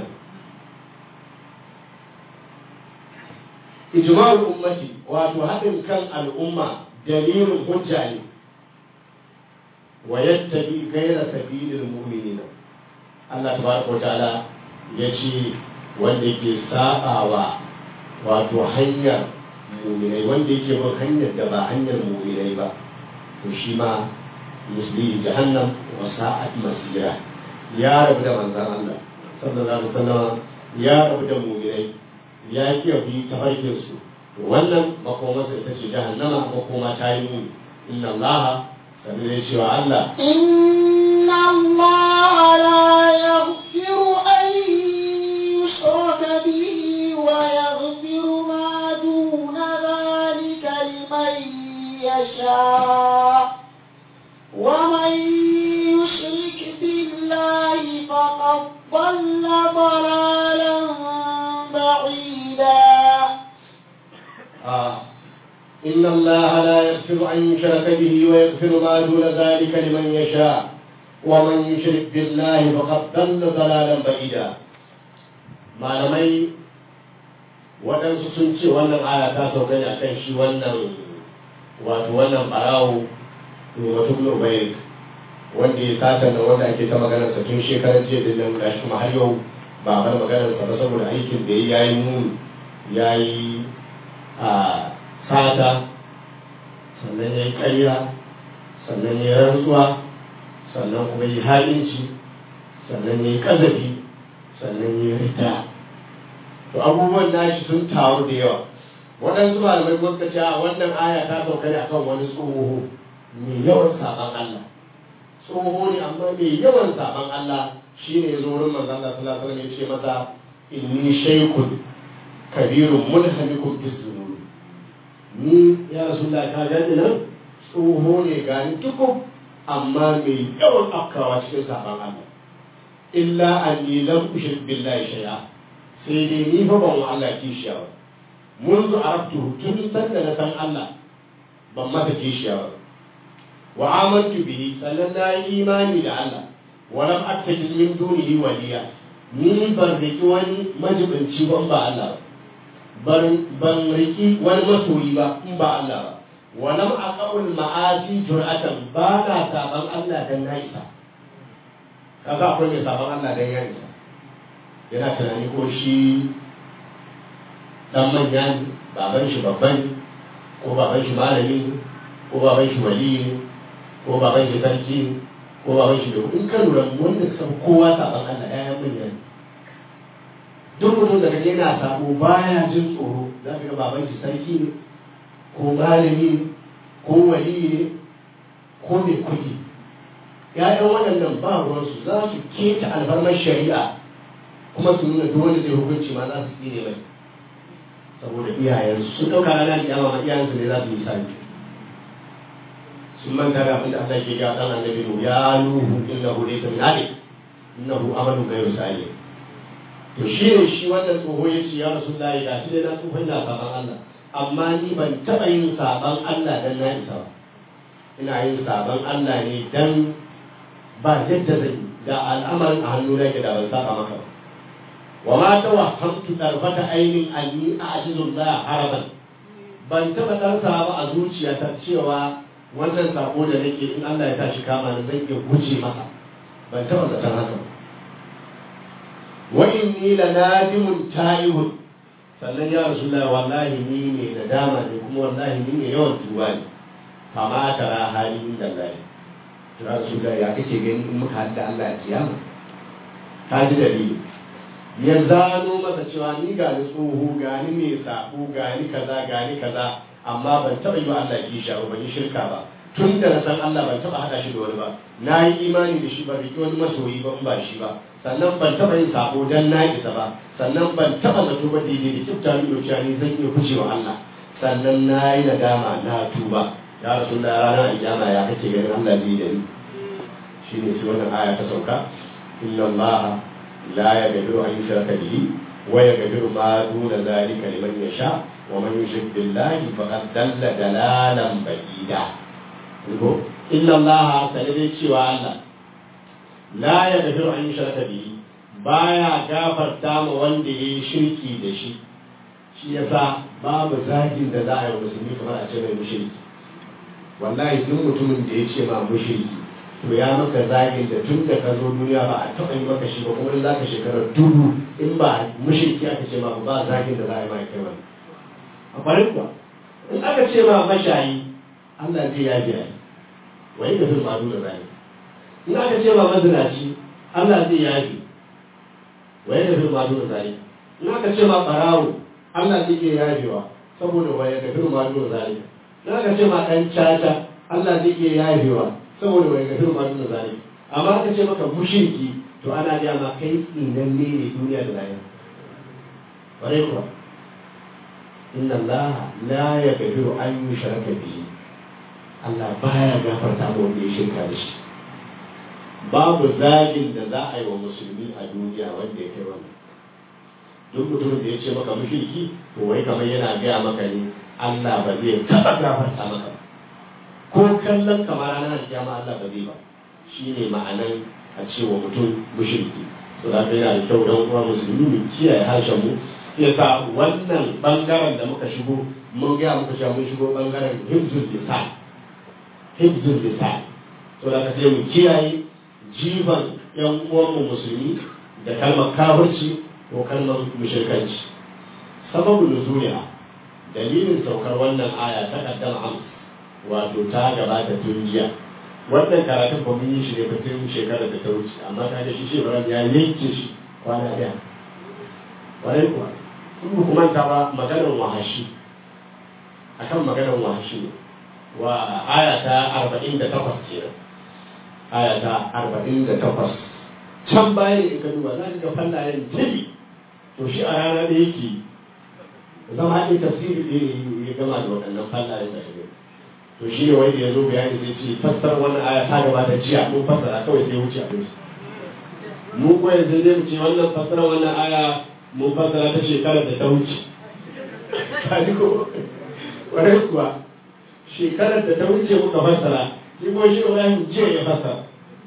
ijma'ul ummati wato haɗin kan al'umma dalilin hujja ne wa yattabi ghayra sabilil mu'minina Allah tabaraka wa ta'ala yace wanda yake sabawa wato hanyar mu'minai wanda yake bin hanyar da ba hanyar mu'minai ba to shi ma musli jahannam wa sa'at masira ya rabu da manzon Allah sallallahu alaihi wasallam ya rabu da mu'minai ya ki bi tafarkin su wannan makomarsa ita ce jahannama makoma ta yi muni inna Allah sabi da cewa Allah إن الله لا يغفر أن يشرك به ويغفر ما دون ذلك لمن يشاء ومن يشرك بالله فقد ضل ضلالا بعيدا آه. إن الله لا يغفر أن يشرك به ويغفر ما دون ذلك لمن يشاء ومن يشرك بالله فقد ضل ضلالا بعيدا malamai waɗansu sun ce wannan aya ta sauka ne akan shi wannan wato wannan ɓarawo mutum nubai wanda ya sata da wanda ake ta maganar sa tun shekarar jiya da nan gashi kuma har yau ba bar maganar sa ba saboda aikin da ya yi muni ya yi a sata sannan ya yi ƙarya sannan ya yi rantsuwa sannan kuma yi halinci sannan ya yi ƙazafi sannan ya yi rita to abubuwan nashi sun taru da yawa waɗansu malamai kuma suka ce a wannan aya ta sauka ne akan wani tsoho mai yawan saban Allah tsoho ne amma mai yawan saban Allah shine ya zo wurin manzon Allah sallallahu alaihi wasallam ya ce masa inni shaykhun kabirun mulhamikun bisunuri ni ya rasulullah ka gani nan tsoho ne gani tukub amma mai yawan afkawa cikin saban Allah illa anni lam ushrik billahi shay'a sai dai ni fa ban wa Allah kishiya ba منذ عرفته tun san da na san Allah ban masa kishiya ba wa amantu bihi sannan na yi imani da Allah wa lam attakhidh min dunihi waliya ni ban riki wani majibinci ban ba Allah ba ban riki wani masoyi ba in ba Allah ba wa lam aqaul ma'asi jur'atan ba na saban Allah dan na isa kaga akwai mai saban Allah dan ya isa yana tunani ko shi dan manya ne baban shi babban ne ko baban shi malami ne ko baban shi wali ne ko baban shi sarki ne ko baban shi da in ka lura wanda san kowa saban Allah ya manya ne duk mutum da kaje yana sabo baya jin tsoro za ka ga baban shi sarki ne ko malami ne ko wali ne ko mai kuɗi ya'yan waɗannan ba ruwansu za su keta alfarmar shari'a kuma su nuna duk wanda zai hukunci ma za su tsine mai saboda iyayensu sun ɗauka ranar kiyama ma iyayensu ne za su yi sani sun manta da abin da Allah ke ga dan annabi nu ya nuhu innahu laysa min ahli innahu amalu ghayru salih to shi ne shi wannan tsoho ya ce ya rasulullahi ga shi dai na tsohon na saban Allah amma ni ban taɓa yin saban Allah dan na isa ba ina yin saban Allah ne dan ba yadda zan yi da al'amarin a hannu nake da ban saba maka ba wa ma tawahhamtu tarfata ainin anni a'jizu la haraban ban taba ɗansa ba a zuciyata cewa wannan sako da nake in Allah ya tashi kama ni zan iya guje masa ban taba zaton haka ba wa inni la nadimun ta'ibun sannan ya rasulullah wallahi ni ne nadama ne kuma wallahi ni ne yawan tuba ne fama tara hali inda Allah ya rasulullah ya kake gani in muka hadda Allah ya kiyama ka ji dalili ya zano masa cewa ni ga ni tsoho ga ni mai sabo ga ni kaza ga ni kaza amma ban taɓa yi wa Allah kisha ba ban yi shirka ba tun da na san Allah ban taɓa haɗa shi da wani ba na yi imani da shi ba riki wani masoyi ba in ba shi ba sannan ban taɓa yin sabo dan na isa ba sannan ban taɓa zato ba daidai da kifta ni dokiya ni zan iya kucewa Allah sannan na yi nadama na tuba ya rasu da rana iyama ya kake ganin Allah zai da ni shine sai wannan aya ta sauka inna Allah لا يقدر أن يشرك به ويقدر ما دون ذلك لمن يشاء ومن يشرك بالله فقد دل دلالا بعيدا إن الله سنبي شوى الله لا يقدر أن يشرك به baya gafarta ma wanda ya yi shirki da shi shi yasa babu zagin da za a yi wa musulmi kamar a ce mai mushriki wallahi duk mutumin da ya ce ma mushriki to ya maka zagin da tun da ka zo duniya ba a taɓa yi maka shi ba kuma in za ka shekarar dubu in ba mushriki aka ce ma ba zagin da za a yi ma kai wani a kwarin kuwa in aka ce ma mashayi Allah zai ya biya wai da fil madu da zai in aka ce ma mazinaci Allah zai ya bi wai da fil madu da zai in aka ce ma barawo Allah zai iya yafewa saboda wai da fil madu da zai in aka ce ma dan caca Allah zai iya yafewa saboda bai gafi ma nuna zane amma aka ce maka mushriki to ana ga ma kai tsinan ne ne duniya da lahira bare kuwa inna Allah la yaghfiru an yushraka bihi Allah baya gafarta ma wanda ya shirka da shi babu zagin da za a yi wa musulmi a duniya wanda ya kai wannan duk mutumin da ya ce maka mushriki to wai kamar yana gaya maka ne Allah ba zai taɓa gafarta maka ba ko kallon kamar ranar kiyama Allah ba zai ba shi ne ma'anan a cewa mutum mushriki so da yana da kyau don kuma musulmi mu kiyaye harshen mu yasa wannan bangaren da muka shigo mun ga muka cewa mun shigo bangaren hibzul lisan hibzul lisan so da sai mu kiyaye jiban yan uwan mu musulmi da kalmar kafirci ko kalmar mushrikanci sababu nuzuliha dalilin saukar wannan aya ta kaddama amsa wato ta gabata tun jiya wannan karatun ba mun yi shi ne ba tun shekarar da ta wuce amma ka ga shi shi bara ya yanke shi kwana ɗaya kwarai kuwa in ba kuma ta ba maganar wahashi akan maganar wahashi ne wa aya ta arba'in da takwas kenan aya ta arba'in da takwas can bayan in ka duba za ka ga fallayen tili to shi a rana da yake zama ɗin tafsiri ɗin ya gama da waɗannan fallayen da shi to shi ne wanda ya zo bayani zai ce fassara wannan aya ta gabata jiya mun fassara kawai sai wuce abin mu ko yanzu zai mu ce wannan fassara wannan aya mun fassara ta shekarar da ta wuce kaji ko kwarai kuwa shekarar da ta wuce muka fassara shi ko shi Ibrahim jiya ya fassara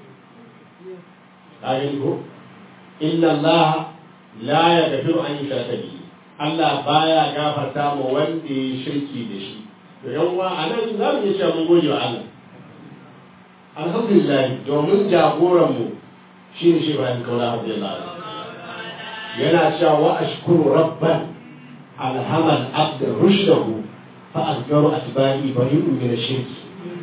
kaji ko inna Allah la yaghfiru an yushraka bihi Allah baya gafarta ma wanda ya shirki da shi yan uwa a nan za mu iya cewa mun gode wa Allah alhamdulillah domin jagoranmu shi ne shi bayan kaula abdullahi yana cewa wa ashkuru rabban alhamal abda rushdahu fa azgaru atba'i bari'un min ash-shirk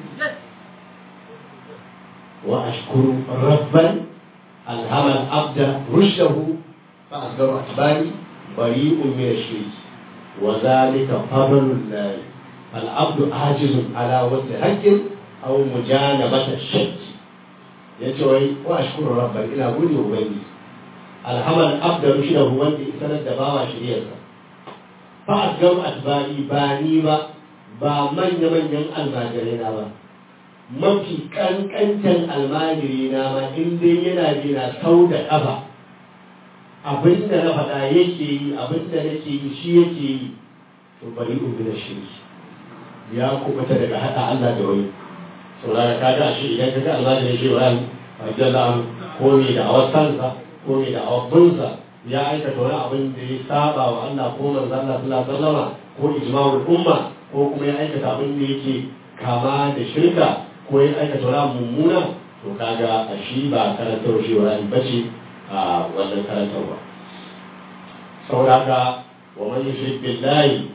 wa ashkuru rabban alhamal abda rushdahu fa azgaru atba'i bari'un min ash-shirk wa dhalika fadlullahi العبد عاجز على وجه حق او مجانبة الشك يتوي واشكر ربا الى غني وبني الحمل عبد رشده وندي سند دباوا شريعه فأسجر أتباعي باني با ba manya-manyan almajirina ba mafi kankantan almajirina ma in dai yana jina sau da ƙafa abinda na faɗa yake yi abinda nake yi shi yake yi to bari ubi da shirki ya kubuta daga haɗa Allah da wani saurara ka ga shi idan ka ga almajirin shi ba radiyallahu anhu ko mai da awar kansa ko mai da awar bunsa ya aikata wani abin da ya saba wa Allah ko manzon Allah sallallahu alaihi wasallama ko ijma'ul umma ko kuma ya aikata abin da yake kama da shirka ko ya aikata wani mummuna to kaga a shi ba karantar shi wani bace a wannan karantarwa saboda haka wa man yushrik billahi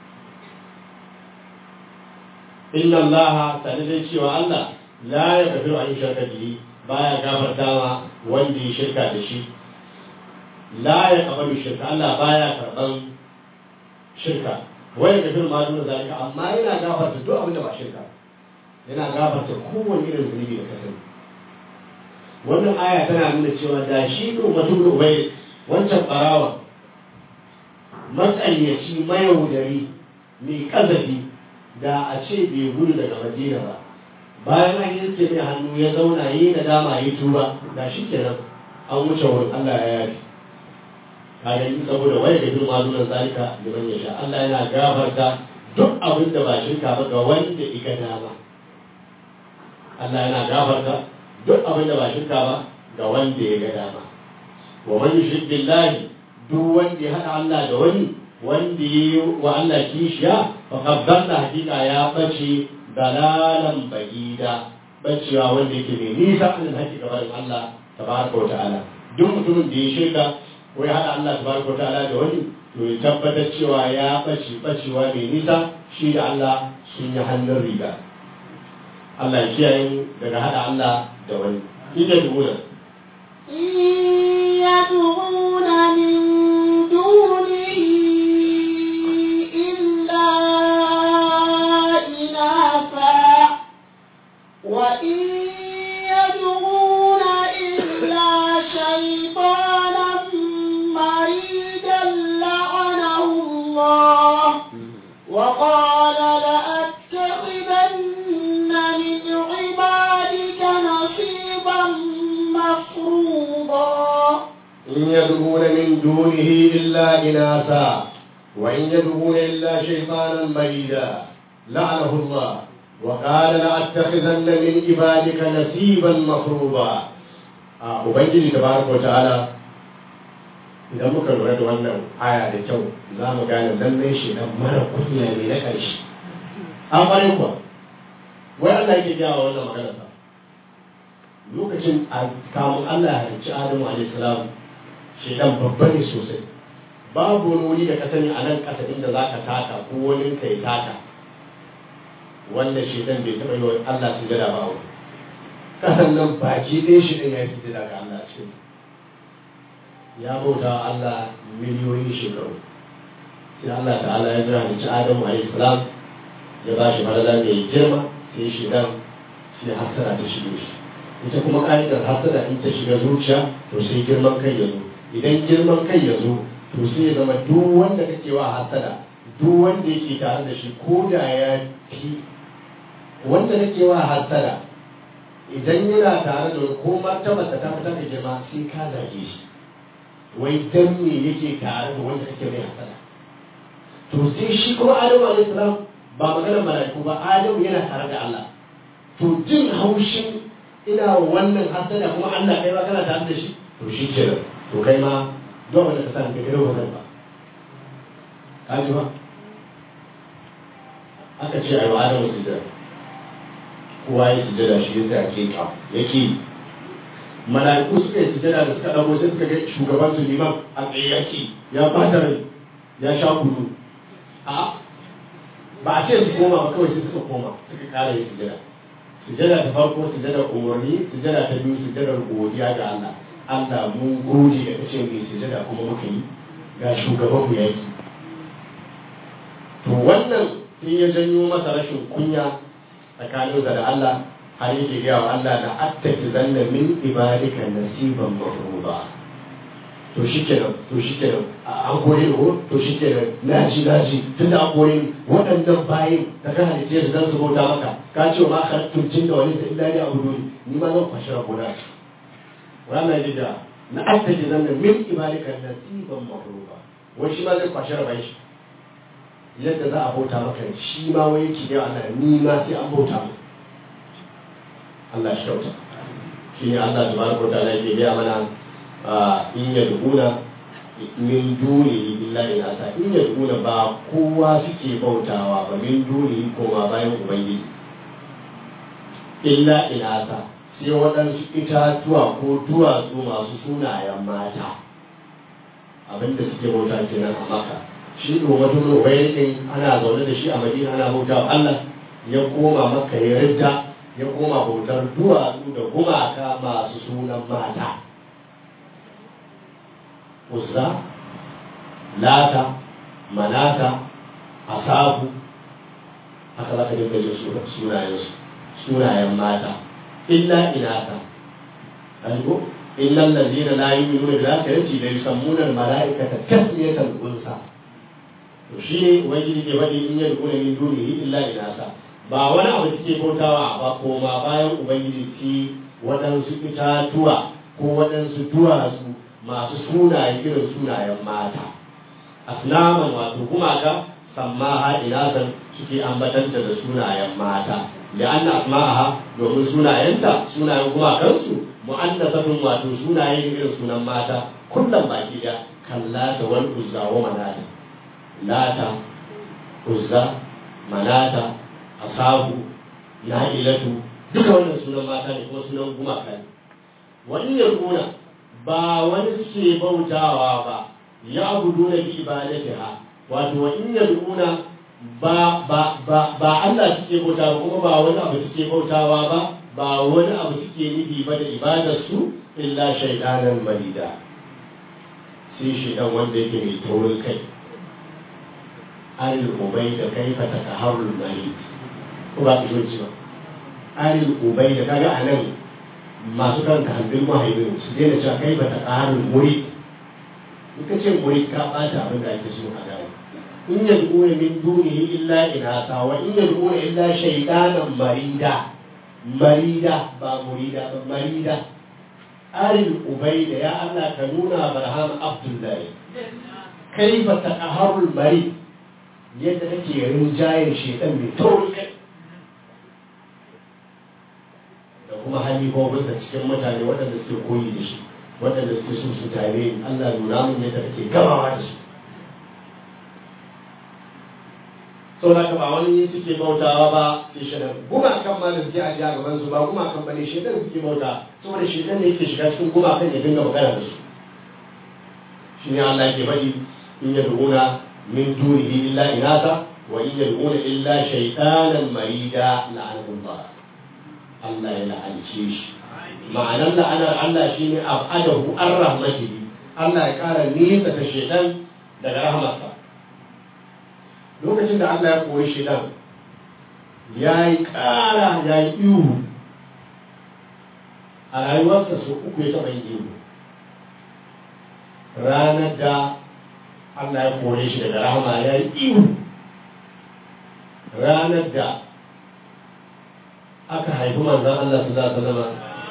inna allaha sanadai cewa Allah la ya kafiru an shirka bihi baya gafarta ma wanda ya shirka da shi la ya kabaru shirka Allah baya karban shirka wani kafiru ma duna zalika amma yana gafarta duk abin da ba shirka yana gafarta kowane irin zunubi da kasance wannan aya tana nuna cewa da shi ne mutum da ubai wancan barawa matsayyaci mayaudari mai kazafi da a ce bai gudu daga madina ba bayan an yanke mai hannu ya zauna yi na dama yi tuba da shi kenan an wuce wurin Allah ya yafi ka gani saboda wai da girma nuna zalika liman ya sha Allah yana gafarta duk abin da ba shirka ba ga wanda iga dama Allah yana gafarta duk abin da ba shirka ba ga wanda ya ga dama wa man yushrik billahi duk wanda ya hada Allah da wani wanda ya yi wa Allah kishiya fa qaddalla hakika ya bace dalalan bagida bacewa wanda yake mai nisa an haƙi gaban Allah tabaraka wa ta'ala duk mutumin da ya shirka ko ya hada Allah tabaraka wa ta'ala da wani to ya tabbatar cewa ya bace bacewa mai nisa shi da Allah sun yi hannun riga Allah ya kiyaye daga hada Allah da wani ina dubuna يدعون من دونه إلا إناثا وإن يدعون إلا شيطانا مريدا لعنه الله وقال لأتخذن من عبادك نصيبا مفروضا إن يدعون من دونه إلا إناثا وإن يدعون إلا شيطانا مريدا لعنه الله وقال لأتخذن من عبادك نصيبا مفروضا Ubangiji tabaraka wa ta'ala idan muka lura da wannan aya da kyau za mu gane lallai shi dan mara kunya ne na ƙarshe. An ƙwarai kuwa, wai Allah yake gaya wa wannan magana sa. Lokacin a kamun Allah ya halicci Adamu alaihi salam shedan babba ne sosai babu wani wuri da ka sani a nan ƙasa inda za ka taka ko wani ka yi taka wanda shedan bai taɓa yi wa Allah su jada ba wani ƙasan nan baki ɗaya shi ɗin ya yi sujada ga Allah ce ya bauta wa Allah miliyoyin shekaru sai Allah ta'ala ya jira halicci Adamu alaihi salam ya ba shi falala mai girma sai shedan sai hasara ta shige shi ita kuma ƙa'idar hasada in ta shiga zuciya to sai girman kai ya zo idan girman kai ya zo to sai ya zama duk wanda kake wa hasada duk wanda yake tare da shi ko da ya fi wanda kake wa hasada idan yana tare da ko martaba ta ta fita da girma sai ka zage shi wai dan me yake tare da wanda kake mai hasada to sai shi kuma Adamu alaihi salam ba maganar mala'iku ba Adamu yana tare da Allah to jin haushin ina wannan hasada kuma Allah kai ma kana tare da shi to shi ke to kai ma don wanda ka san kai wannan ba ka ji ba aka ce ai wa Adamu sujada kowa ya sujada shi yasa ke ka yake mala'iku suka yi sujada da suka dago sai suka ga shugaban su liman a tsaye yake ya bata rai ya sha gudu a ba a ce su koma ba kawai sai suka koma suka kara yin sujada sujada ta farko sujada umarni sujada ta biyu sujada godiya ga Allah Allah mun gode da kace mai sujada kuma muka yi ga shugaban mu yaki to wannan sai ya janyo masa rashin kunya tsakanin da Allah har yake gaya wa Allah da attaki zanna min ibadika nasiban mafruḍa to shikenan to shikenan an kore ni ko to shikenan naji naji tunda an kore ni waɗannan bayin da ka halice su zan su bauta maka ka ce ma khalaqtul jinna wal insa illa liya'budun ni ma zan kwashi rabona wannan jida na attaki zanna min ibadika nasiban mafruḍa wai shi ma zai kwashi rabai shi yadda za a bauta maka shi ma wai yake ne Allah ni ma sai an bauta mu Allah shi kyauta shi ne Allah tabaraka wa ta'ala yake gaya mana in yad'una min duni illa inasa in yad'una ba kowa suke bautawa ba min duni koma bayan ubangiji illa inasa sai waɗansu itatuwa ko duwatsu masu sunayen mata abinda suke bauta kenan a maka shi domin ubayin ana zaune da shi a madina ana bauta wa Allah ya koma maka ya ridda ya koma bautar duwatsu da gumaka masu sunan mata uzza lata manata asabu haka za ka dinga jin sunayensu sunayen mata illa inata algo illa allazina la yu'minuna bil akhirati la yusammuna al malaikata tasmiyatan unsa to shi ne ubangiji ke faɗi in yadda min dunihi illa inasa ba wani abu suke bautawa ba koma bayan ubangiji ci waɗansu itatuwa ko waɗansu duwatsu masu sunaye irin sunayen mata asnaman wato gumaka sammaha inasan suke ambatanta da sunayen mata da anna asma'aha domin sunayenta sunayen gumakansu mu'annasatun wato sunaye irin sunan mata kullum baki da kallata wal uzza wa manata lata uzza manata asabu na'ilatu duka wannan sunan mata ne kuma sunan gumaka ne wani yarkuna ba wani suke bautawa ba ya abudu na bi ibadatiha wato wa in yad'una ba ba ba ba Allah suke bautawa kuma ba wani abu suke bautawa ba ba wani abu suke nufi ba da ibadar su illa shaytanan marida sai shaytan wanda yake mai taurin kai alil ubai da kaifa takaharul marid ko ba ku ji ba alil ubai da kaga anan masu karanta hambin mahaifin su daina cewa kai bata ƙarin muri in ka ce muri ka ɓata abin da ake so a gane in ya duƙuna min dunihi illa inasa wa in ya duƙuna illa shaidanan marida marida ba murida ba marida arin ubaida ya Allah ka nuna barham abdullahi kai bata ƙaharul mari yadda kake rinjayen shaidan mai tauri kai da kuma halifofin da cikin mutane waɗanda suke koyi da shi waɗanda suke so su tare Allah nuna mun yadda kake gamawa da su sau da ba wani suke bautawa ba sai shaɗan gumakan ma da suke a gaban su ba gumakan ba ne shaɗan suke bauta saboda shaɗan ne yake shiga cikin gumakan ya dinga magana da su shi ne Allah ke faɗi in ya duguna min dunihi illa inasa wa in ya duguna illa shaytanan marida la'anullah Allah ya la'ance shi ma'anar la'anar Allah shi ne abadahu an rahmatihi Allah ya ƙara nisa ta shedan daga rahmarsa lokacin da Allah ya koyi shedan ya yi ƙara ya yi ihu a rayuwarsa su uku ya taɓa yin ihu ranar da Allah ya kore shi daga rahama ya yi ihu ranar da aka haifi manzan Allah su za zama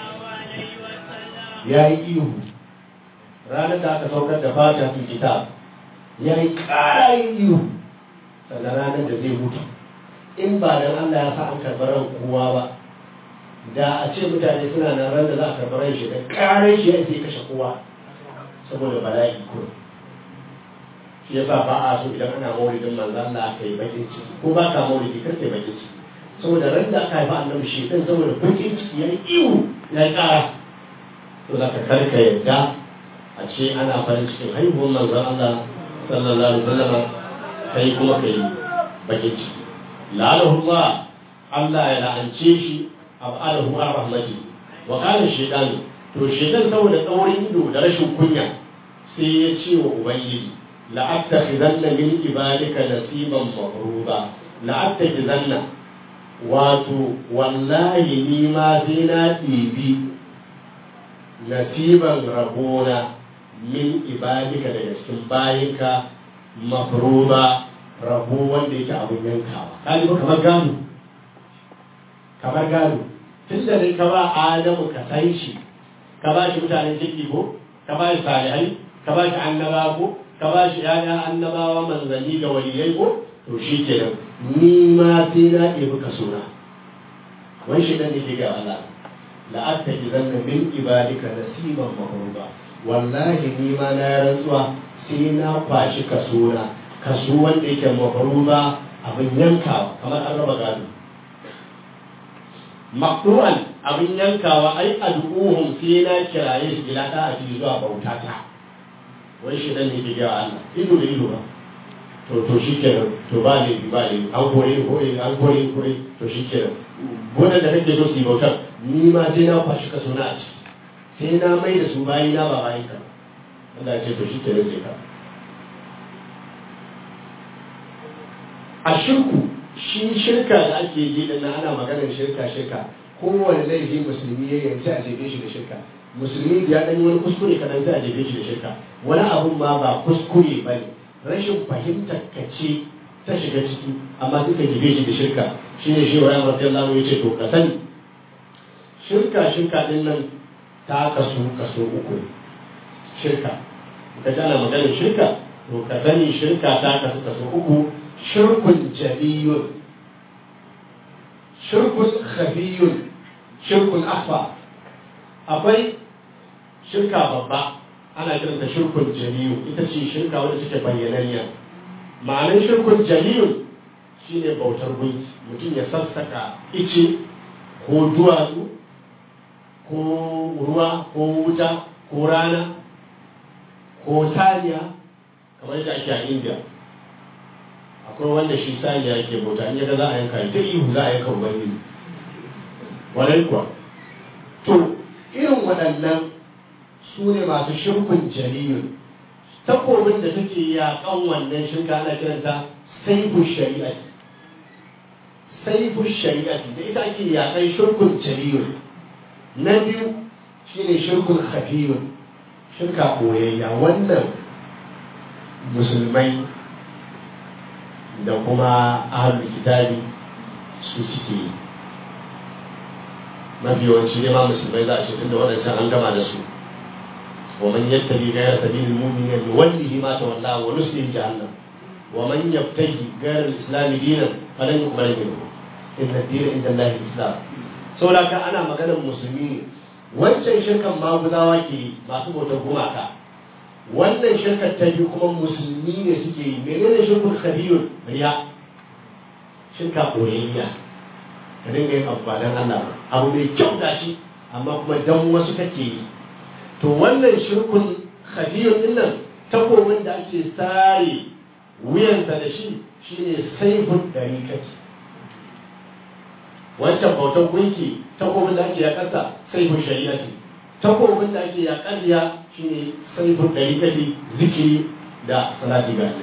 ya yi ihu ranar da aka saukar da fata fi kitab ya yi ƙarayin ihu sannan ranar da zai mutu in ba dan Allah ya sa an karɓar ran kowa ba da a ce mutane suna nan ran da za a karɓar ran shi da ƙarar shi ya ce kashe kowa saboda bala'i ko shi ya sa ba a so idan ana maulidin manzan Allah aka yi bakin ciki ko ba ka maulidi kar ka yi bakin ciki saboda ran da aka haifa annabi shi kan saboda bakin ciki ya yi iwu ya yi ƙara to za ka karka yadda a ce ana farin cikin haihuwar manzon Allah sallallahu alaihi wasallam kai kuma kai bakin ciki la'anahu Allah Allah ya la'ance shi ab'adahu ar rahmati wa kana shaytan to shaytan saboda tsaurin ido da rashin kunya sai ya ce wa ubangiji la'attakhidanna min ibadika nasiban mafruba la'attakhidanna wato wallahi ni ma sai na ɗibi nasiban rabona min ibadika daga cikin bayinka mafruba rabo wanda yake abin yankawa kaji ba kamar gado kamar gado tun da dai ka ba adamu ka san shi ka ba shi mutanen ciki ko ka ba shi salihai ka ba shi annaba ko ka ba shi yaya annabawa manzanni da waliyai ko to shi kenan ni ma sai na ɗebi ka suna wani shi ɗan da ke ga Allah la'attakizanna min ibadika nasiban mafruba wallahi ni ma na rantsuwa sai na kwashi kaso na kaso wanda yake mafruba abin yankawa kamar an raba gado maqdu'an abin yankawa ai ad'uhum sai na kiraye su ila ta aji zuwa bautata wai shi dan ne ke ga Allah ido da ido ba to to shi kenan to ba ne ba ne an kore kore an kore kore to shi kenan wannan da kake so su yi bautar ni ma sai na kwashi kaso na a ciki sai na mai da su bayi na ba bayi ka Allah ya ce to shi kenan sai ka a shirku shi shirka da ake yi da na ana maganar shirka shirka kowane laifi musulmi ya yanci a jefe shi da shirka musulmi ya ɗan wani kuskure kaɗan sai a jefe shi da shirka wani abun ma ba kuskure ba ne rashin fahimtar ka ce ta shiga ciki amma duka jefe shi da shirka shi ne shi wa ya ya ce to ka sani shirka shirka din nan ta kasu kaso uku shirka ka ji ana maganar shirka to ka sani shirka ta kasu kaso uku shirkun jabiyun shirkun khabiyun shirkun akhfa akwai shirka babba ana kiranta shirkun jaliyu ita ce shirka wadda take bayyananniya ma'anar shirkun jaliyun shine bautar gunki mutum ya sassaka ice ko duwatsu ko ruwa ko wuta ko rana ko saniya kamar yadda ake a india akwai wanda shi saniya yake bauta in yaga za a yanka ita ihu za a yanka ubangiji wadai kuwa to irin waɗannan su ne masu shirkun jaliyun takobin da take yaƙan wannan shirka ana kiranta saifu shari'ati saifu shari'ati da ita ake yaƙan shirkun jaliyun na biyu shine shirkun khafiyun shirka koyayya wannan musulmai da kuma ahlul kitabi su suke yi mafi yawanci ne ma musulmai za a ce tunda waɗancan an gama da su wa man yattabi ghayra sabilil mu'minin nuwallihi ma tawalla wa nuslihi jahannam wa man yabtaji ghayra al-islam dinan falan yuqbal minhu inna ad-dina inda Allah al-islam saboda ka ana maganar musulmi ne wancan shirkan maguzawa ke yi masu bautar gumaka wannan shirkar ta biyu kuma musulmi ne suke yi menene shirkun khabiyun riya shirka koyayya ka dinga yin abu ba dan Allah ba abu mai kyau gashi amma kuma dan wasu kake yi to wannan shirkun khabiyun din nan takobin da ake sare wuyansa da shi shine saifun dariƙati wancan bautan gunki takobin da ake yakarsa saifun shari'ati takobin da ake yakarya shine saifun dariƙati zikiri da salati ga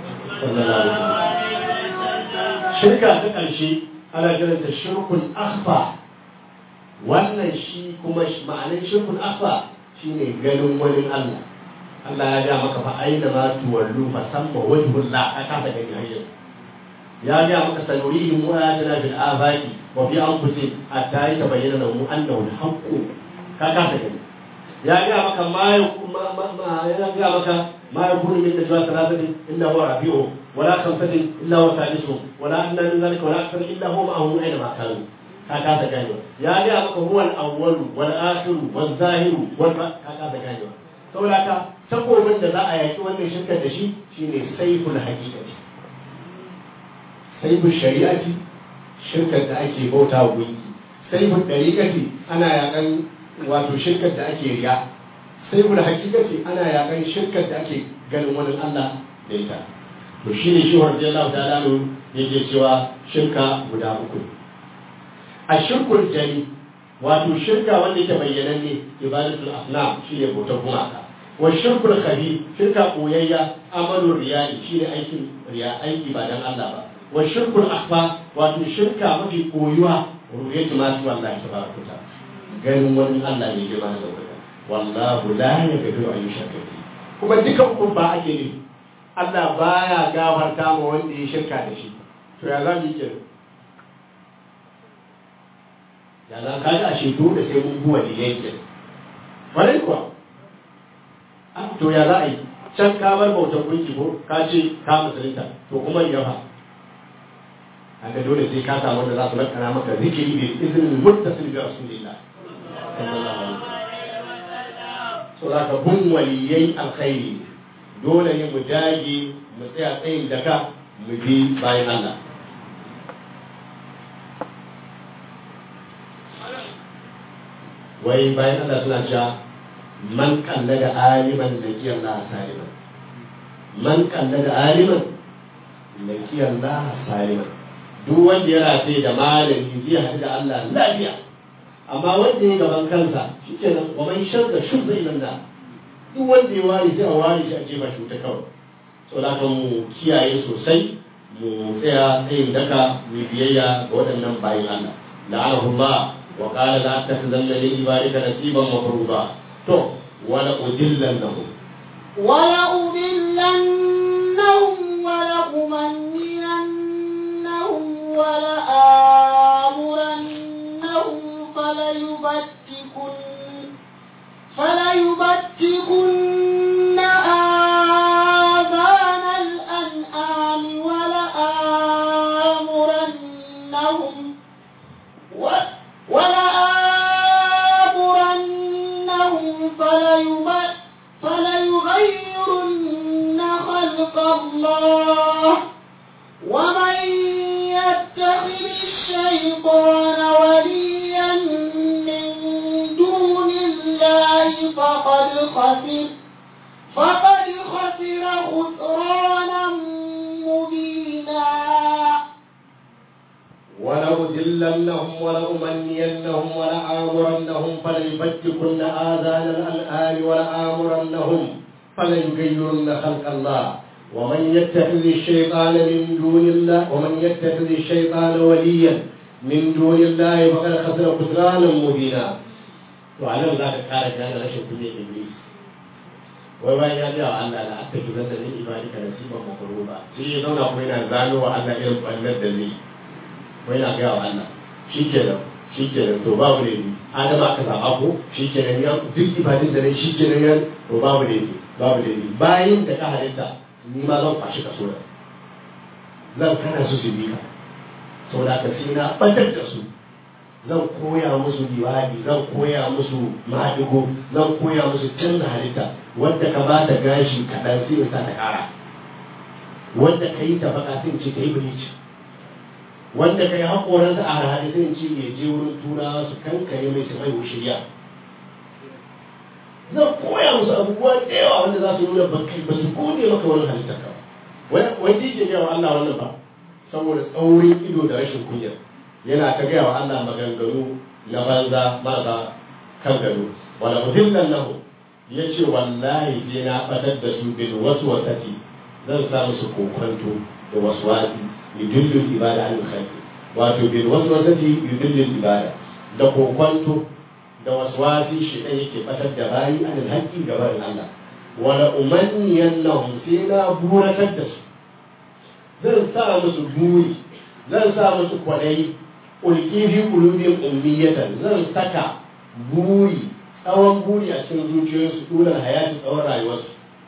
shirka ta ƙarshe ana kiranta shirkun akhfa wannan shi kuma ma'anin shirkun akhfa shine ganin wani Allah Allah ya ga maka fa aina ma tuwallu fa samma wajhullah ka kasa gani hanyar ya ga maka sanurihim wa ayatina fil afaqi wa fi anfusihim hatta yatabayyana lahum annahu al-haqq ka kasa gani ya ga maka ma ya ga maka ma yakunu min najwa thalathatin illa huwa rabi'uhum ولا خمسة إلا هو ثالثهم ولا أدنى من ذلك ولا أكثر إلا هو معهم أينما كانوا هكذا كانوا يا جاء هو الأول والآخر والظاهر والباطن هكذا كانوا saboda haka takobin da za a yaki wannan shirkar da shi shine saiful haqiqati saiful shari'ati shirkar da ake bauta wa gunki saiful dariqati ana yakan wato shirkar da ake riya saiful haqiqati ana yakan shirkar da ake ganin wani Allah da ita to shi ne shi warje Allah ta lalu yake cewa shirka guda uku a shirkul jari wato shirka wanda yake bayyanan ne ibadatul asnam shi ne bautar gumaka wa shirkul khabi shirka koyayya amalul riyai shi ne aikin riya aiki ba dan Allah ba wa shirkul akhfa wato shirka mafi koyuwa ruhiyatu ma su wallahi tabaraka ta ganin wani Allah ne ke mana zaukaka wallahu la yaghfiru an yushraka kuma dukan kun ba ake ne Allah baya gafarta ma wanda ya shirka da shi to ya za mu yi kenan ya za ka ga ashe dole sai mun buwa da yanke wani kuwa to ya za a yi can ka bar bautar gunki ko ka ce ka musulunta to kuma ya fa haka dole sai ka samu wanda za su lakana maka zikiri bi izinin muttasil bi rasulillah so za ka bin waliyai alkhairi dole ne mu dage mu tsaya tsayin daka mu bi bayan Allah wai bayan Allah suna cewa man kalla da aliman da kiyar Allah saliman man kalla da aliman da kiyar Allah saliman duk wanda ya rafe da malami zai haɗu da Allah lafiya amma wanda ya gaban kansa shi ke nan wa man shirka shirka ilan da duk wanda ya ware sai a ware shi a jefa shi ta kawai so da kan mu kiyaye sosai mu tsaya tsayin daka mu biyayya ga waɗannan bayan Allah la'anahu Allah wa qala la takhzanna li ibadika nasiban mafruḍa to wala udillannahum ولأضلنهم ولأمنينهم ولآمرنهم فليبتكن فليبتكن آذان الأنعام ولآمرنهم و- ولآمرنهم فليب- فليغيرن خلق الله ومن يتخذ الشيطان وليا من دون الله فقد خسر فقد خسر خسرانا مبينا ولأذلنهم ولأمنينهم ولآمرنهم فليبتكن آذان الأنعام ولآمرنهم فليغيرن خلق الله ومن يتخذ الشيطان من دون الله ومن يتخذ الشيطان وليا من دون الله فقد خسر خسرانا مبينا وعلى ذلك قال كان رشد كل إبليس wai bayan ya biya wa Allah da aka kira da ni ibadi ka nasiban makruba sai ya zauna kuma yana gano wa Allah irin ballar da zai wai na gaya wa Allah shi kenan shi kenan to babu ne ni adama aka zaba ko shi kenan ya duk ibadin da ne shi kenan ya to babu ne ni babu ne ni bayin da ka halitta ni ma zan kwashi kaso da zan kana su su bi ka saboda ka sai na ɓatar da su zan koya musu liwadi zan koya musu maɗigo zan koya musu canza halitta wanda ka ba ta gashi kaɗan sai in sa ta ƙara wanda ka yi ta baka sai in ce ta yi bilici wanda ka yi haƙoransa a harhaɗe sai in ce ya je wurin turawa su kankare mai su haihu shirya zan koya musu abubuwa da yawa wanda za su nuna bakai ba su gode maka wani halittar ka ba wani ke gaya wa Allah wannan ba saboda tsaurin ido da rashin kunya yana ta gaya wa Allah maganganu na banza marasa kan gado wala muhimman lahu ya ce wallahi sai na batar da su bil wasu wasati zan sa musu kokonto da wasu wasi yudillul ibada an khalqi wato bil wasu wasati yudillul ibada da kokonto da wasu wasi shi ɗan yake batar da bayi an haƙƙi gaban Allah wala umanniyan lahum sai na buratar da su zan sa musu buri zan sa musu kwaɗayi ulki fi qulubihim ummiyatan zan saka buri tsawon buri a cikin zuciyoyinsu dulan hayati tsawon rayuwarsu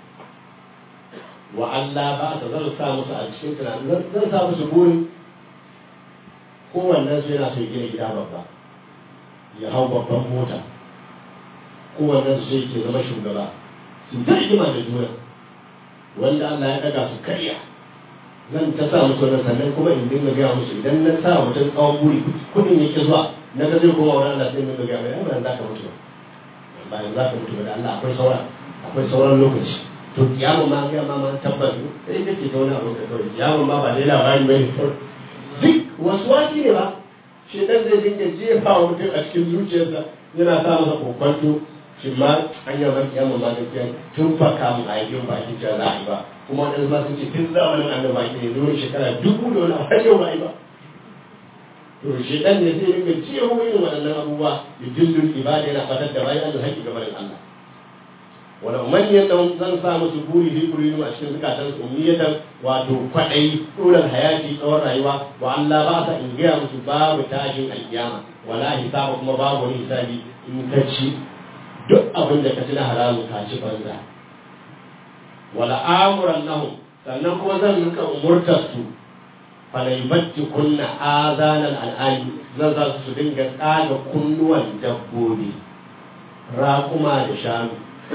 wa Allah ba ta zan sa musu a cikin tunanin zan sa musu buri kowannen su yana so ya gina gida babba ya hau babban mota kowannen su sai ke zama shugaba su ta rigima da juna wanda Allah ya daga su karya zan ta sa musu wannan sannan kuma in dinga gaya musu idan na sa mutum tsawon buri kudin yake zuwa na ga zai koma wani Allah sai in dinga gaya mai ai ba za ka mutu ba bayan za ka mutu ba da Allah akwai sauran akwai sauran lokaci to kiyama ma ga ma ma tabbas sai kake ta wani abu ka kawai kiyama ma ba dai labari ba ne duk wasu wasi ne ba shi dan zai dinga jefa wa mutum a cikin zuciyarsa yana sa masa kokwanto shi ma an yi maki yamma ma gaskiya tun fa kamun a yi ba shi cewa za a yi ba kuma waɗansu ma sun ce tun zamanin annaba ake ne zuwa shekara dubu da wani abu har yau ba a yi ba to shi dan ne zai dinga jeho irin waɗannan abubuwa da dillin ibada yana fatar da bayan Allah haƙi gaban Allah wala umaniyar da zan sa musu buri fi kurinu a cikin zukatan su umniyatan wato kwaɗayi ɗoran hayati tsawon rayuwa wa Allah ba sa in gaya musu babu tashin alkiyama wala hisaba kuma babu wani hisabi in ka ci duk abin da ka ci na haramun ka ci banza wala amuran nahum sannan kuma zan rinka umurtar su falaibatti kunna azanan al'ani zan za su dinga tsaga kunnuwan dabbobi raƙuma da shanu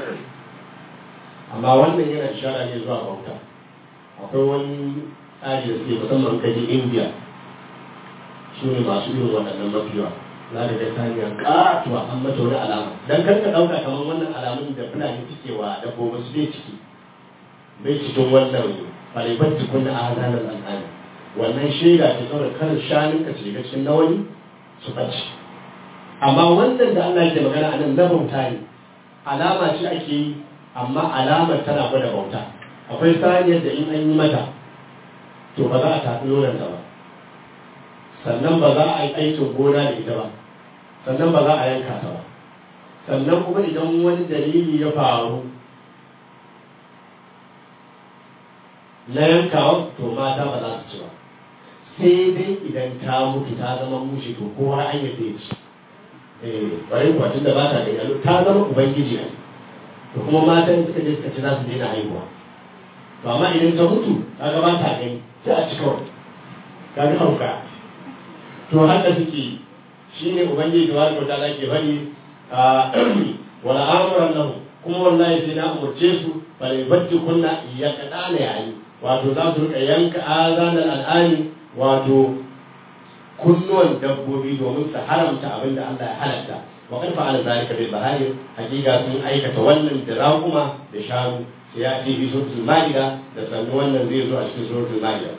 amma wannan yana ishara ne zuwa bauta akwai wani tsari da suke musamman kaji india su ne masu irin waɗannan mafiya za ka ga saniya ƙatuwa an mata wani alama dan kar ka ɗauka kamar wannan alamun da fulani suke wa dabbobin su bai ciki bai cikin wannan falibar tukun na azanar al'ani wannan shaida ce saboda kar shanun ka shiga cikin na wani su ɓace amma wannan da Allah ke magana a nan na bauta ne alama ce ake yi amma alamar tana gwada bauta akwai saniyar da in an yi mata to ba za a tafi nonon ba sannan ba za a yi aikin gona da ita ba sannan ba za a yanka ta ba sannan kuma idan wani dalili ya faru na yankawa to mata ba za su ci ba sai dai idan ta mutu ta zama mushi to kowa an yi zai ci eh bari kuwa tun da ba ta gani ta zama ubangiji ne to kuma matan suka je suka ci za su daina haihuwa to amma idan ta mutu kaga ba ta gani sai a ci kawai kaga hauka to haka suke shi ne ubangiji da wani ta ke bari a wala amuran lahu kuma wallahi sai na umurce su bale bacci kunna ya kada ne yayi wato za su rika yanka azanar al'ani wato kunnuwan dabbobi domin su haramta abin da Allah ya halatta wa kan fa'ala zalika bil bahari hakika sun aikata wannan da raƙuma da shanu sai ya ce bi suratul maida da sannu wannan zai zo a cikin suratul maida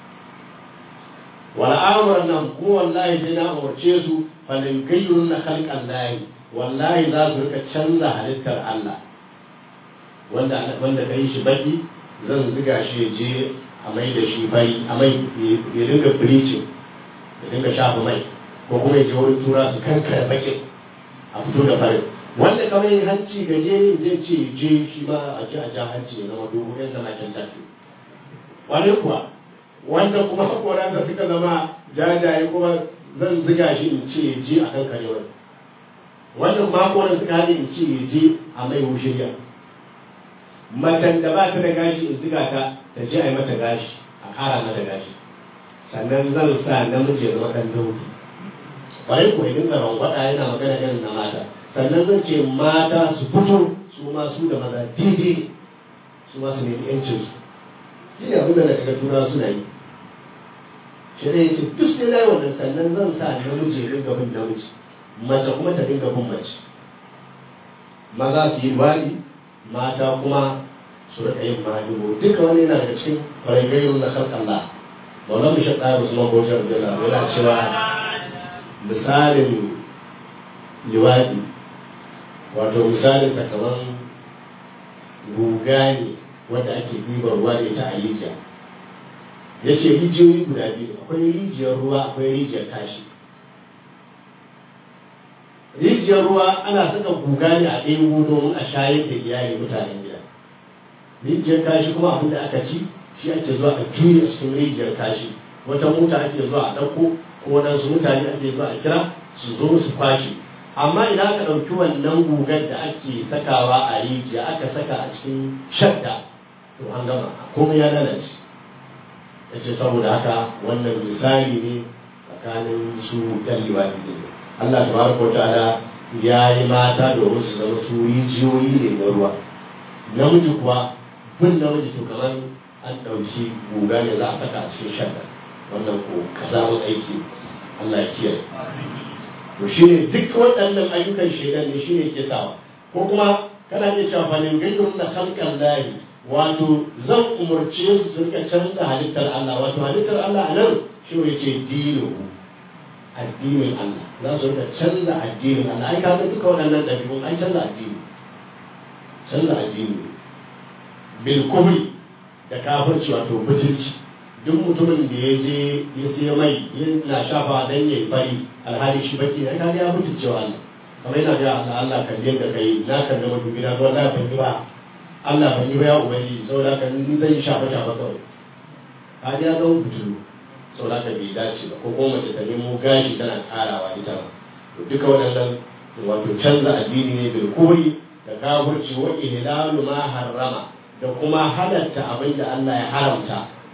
wala amuran nan ko wallahi sai na umarce su falin gayyun na halkan layi wallahi za su rika canza halittar Allah wanda wanda kai shi baki zan ziga shi ya je a mai da shi fari a mai ya dinga bleaching ya dinga shafa mai ko kuma ya je wurin tura su kankare bakin a fito da farin wanda kamar yin hanci gajere zai ce je shi ma a ji a ja hanci ya zama dogo yadda na can tafi wani kuwa wanda kuma haƙoran da suka zama jajaye kuma zan ziga shi in ce ji a kan karewar wanda kuma haƙoran suka haɗe in ce ji a mai wushiriya matan da ba ta da gashi in ziga ta ta je a yi mata gashi a ƙara mata gashi sannan zan sa namiji ya zama ɗan dauki ƙwarai ko idan ka rangwada yana magana irin na mata sannan zan ce mata su fito su ma su da maza daidai su ma su nemi 'yancinsu shi ne abin da na kaga tura suna yi shi ne yace duk sai na yi wannan sannan zan sa namiji ya dinga bin namiji mace kuma ta dinga bin mace maza su yi wani mata kuma su rika yin mahimmo duka wani yana daga cikin ƙwararrun na kan Allah Maulan Bishop Ɗaya Usman Bauchi Abdullah yana cewa misalin liwaɗi wato misalin ta kamar guga ne wanda ake ɗiban ruwa da ita a rijiya ya ce rijiyoyi guda biyu akwai rijiyar ruwa akwai rijiyar kashi rijiyar ruwa ana saka guga ne a ɗebo domin a shayar da iyali mutanen gida rijiyar kashi kuma abin da aka ci shi ake zuwa a juya cikin rijiyar kashi wata mota ake zuwa a ɗauko ko waɗansu mutane ake zuwa a kira su zo su kwashe amma idan aka ɗauki wannan gugar da ake sakawa a rijiya aka saka a cikin shadda to an gama komai ya lalace ya ce saboda haka wannan misali ne tsakanin su ɗan liwaɗi ne Allah tabaraka wa ta'ala ya yi mata domin su zama su rijiyoyi ne na ruwa namiji kuwa bin namiji to kamar an ɗauki guga ne za a saka a cikin shadda wannan ko kazamun aiki Allah ya kiyaye to shi ne duk waɗannan ayyukan shaidan ne shi ne ke sawa ko kuma kana iya cewa fa nin gaidun na halkan lahi wato zan umarce su su rika canza halittar Allah wato halittar Allah a nan shi ne ce dino addinin Allah za su rika canza addinin Allah ai kaga duka waɗannan ɗabi'un ai canza addini canza addini bil kubri da kafirci wato butulci duk mutumin da ya je ya sai mai yana shafa dan yayi fari alhali shi baki ne kaga ya mutu cewa Allah kamar yana ga Allah Allah kan da kai na kan da mutum gida to Allah ban yi ba Allah ban yi ba ya ubangiji saboda kan ni zan shafa shafa kawai kaga ya zama butulu saboda ka bai dace ba ko kuma mace ta nemo gashi tana karawa ita ba to duka waɗannan wato canza addini ne bil kuri da kafirci wa ihlalu ma harrama da kuma halatta abin da Allah ya haramta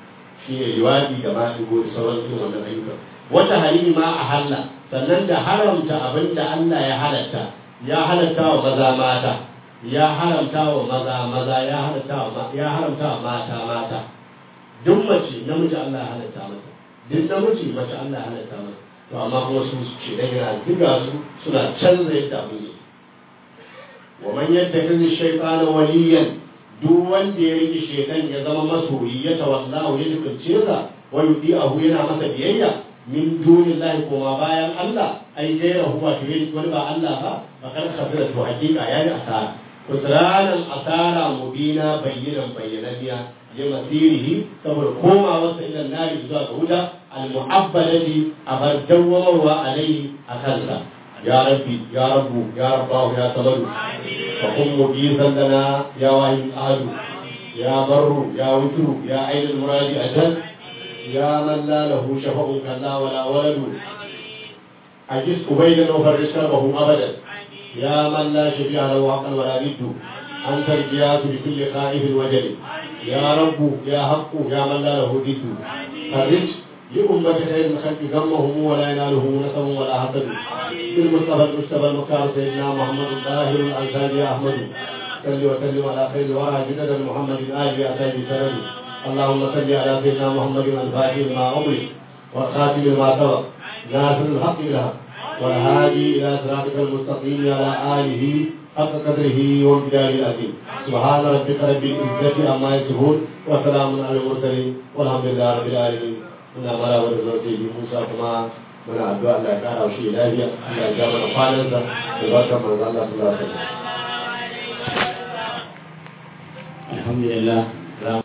shi ne liwaɗi da maɗigo da sauran irin wannan ayyuka wata halili ma a halla sannan da haramta abin da Allah ya halatta ya halatta wa maza mata ya haramta wa maza maza ya halatta wa ya haramta wa mata mata duk mace namiji Allah ya halatta mata duk namiji mace Allah ya halatta mata to amma kuma su ce dan yana diga su suna canza yadda abin yake wa man yattakhidhu shaytana waliyan duk wanda ya rike shaytan ya zama masoyi ya tawallahu ya dukace sa wa yudi'ahu yana masa biyayya min dunillahi kuma bayan Allah ai gaira huwa to yi wani ba Allah ba fakar kafira to hakika ya yi asara kusranan asara mubina bayyinan bayyananiya ya masirihi saboda komawarsa ila nari zuwa ga wuta al-mu'abbadati abar dawwamarwa alaihi a kansa ya rabbi ya rabbu ya rabbahu ya samadu fa kun mujisan lana ya wahid ahadu ya barru ya wutru ya ainul muradi ajal يا من لا له شفع كلا ولا ولد أجس أبيدا وفرج كربه أبدا يا من لا شفيع له حقا ولا ند أنت الجياس لكل خائف وجل يا رب يا حق يا من لا له ضد فرج لأمة خير الخلق غمهم ولا ينالهم نسب ولا حسد بالمصطفى المجتبى المكار سيدنا محمد الطاهر الأنصاري يا أحمد صل وسلم على خير الورى جدد محمد آل أتاج سند اللهم صل على سيدنا محمد الفاتح لما أمرك والخاتم لما سبق ناصر الحق بالحق والهادي إلى صراطك المستقيم على آله حق قدره وامتداد العظيم سبحان ربك رب العزة عما يصفون وسلام على المرسلين والحمد لله رب العالمين muna mara wa da zarfe bi Musa kuma muna addu'a Allah ya kara shi lafiya Allah ya ja mana kwanansa da barkan manzo Allah sallallahu alaihi wasallam alhamdulillah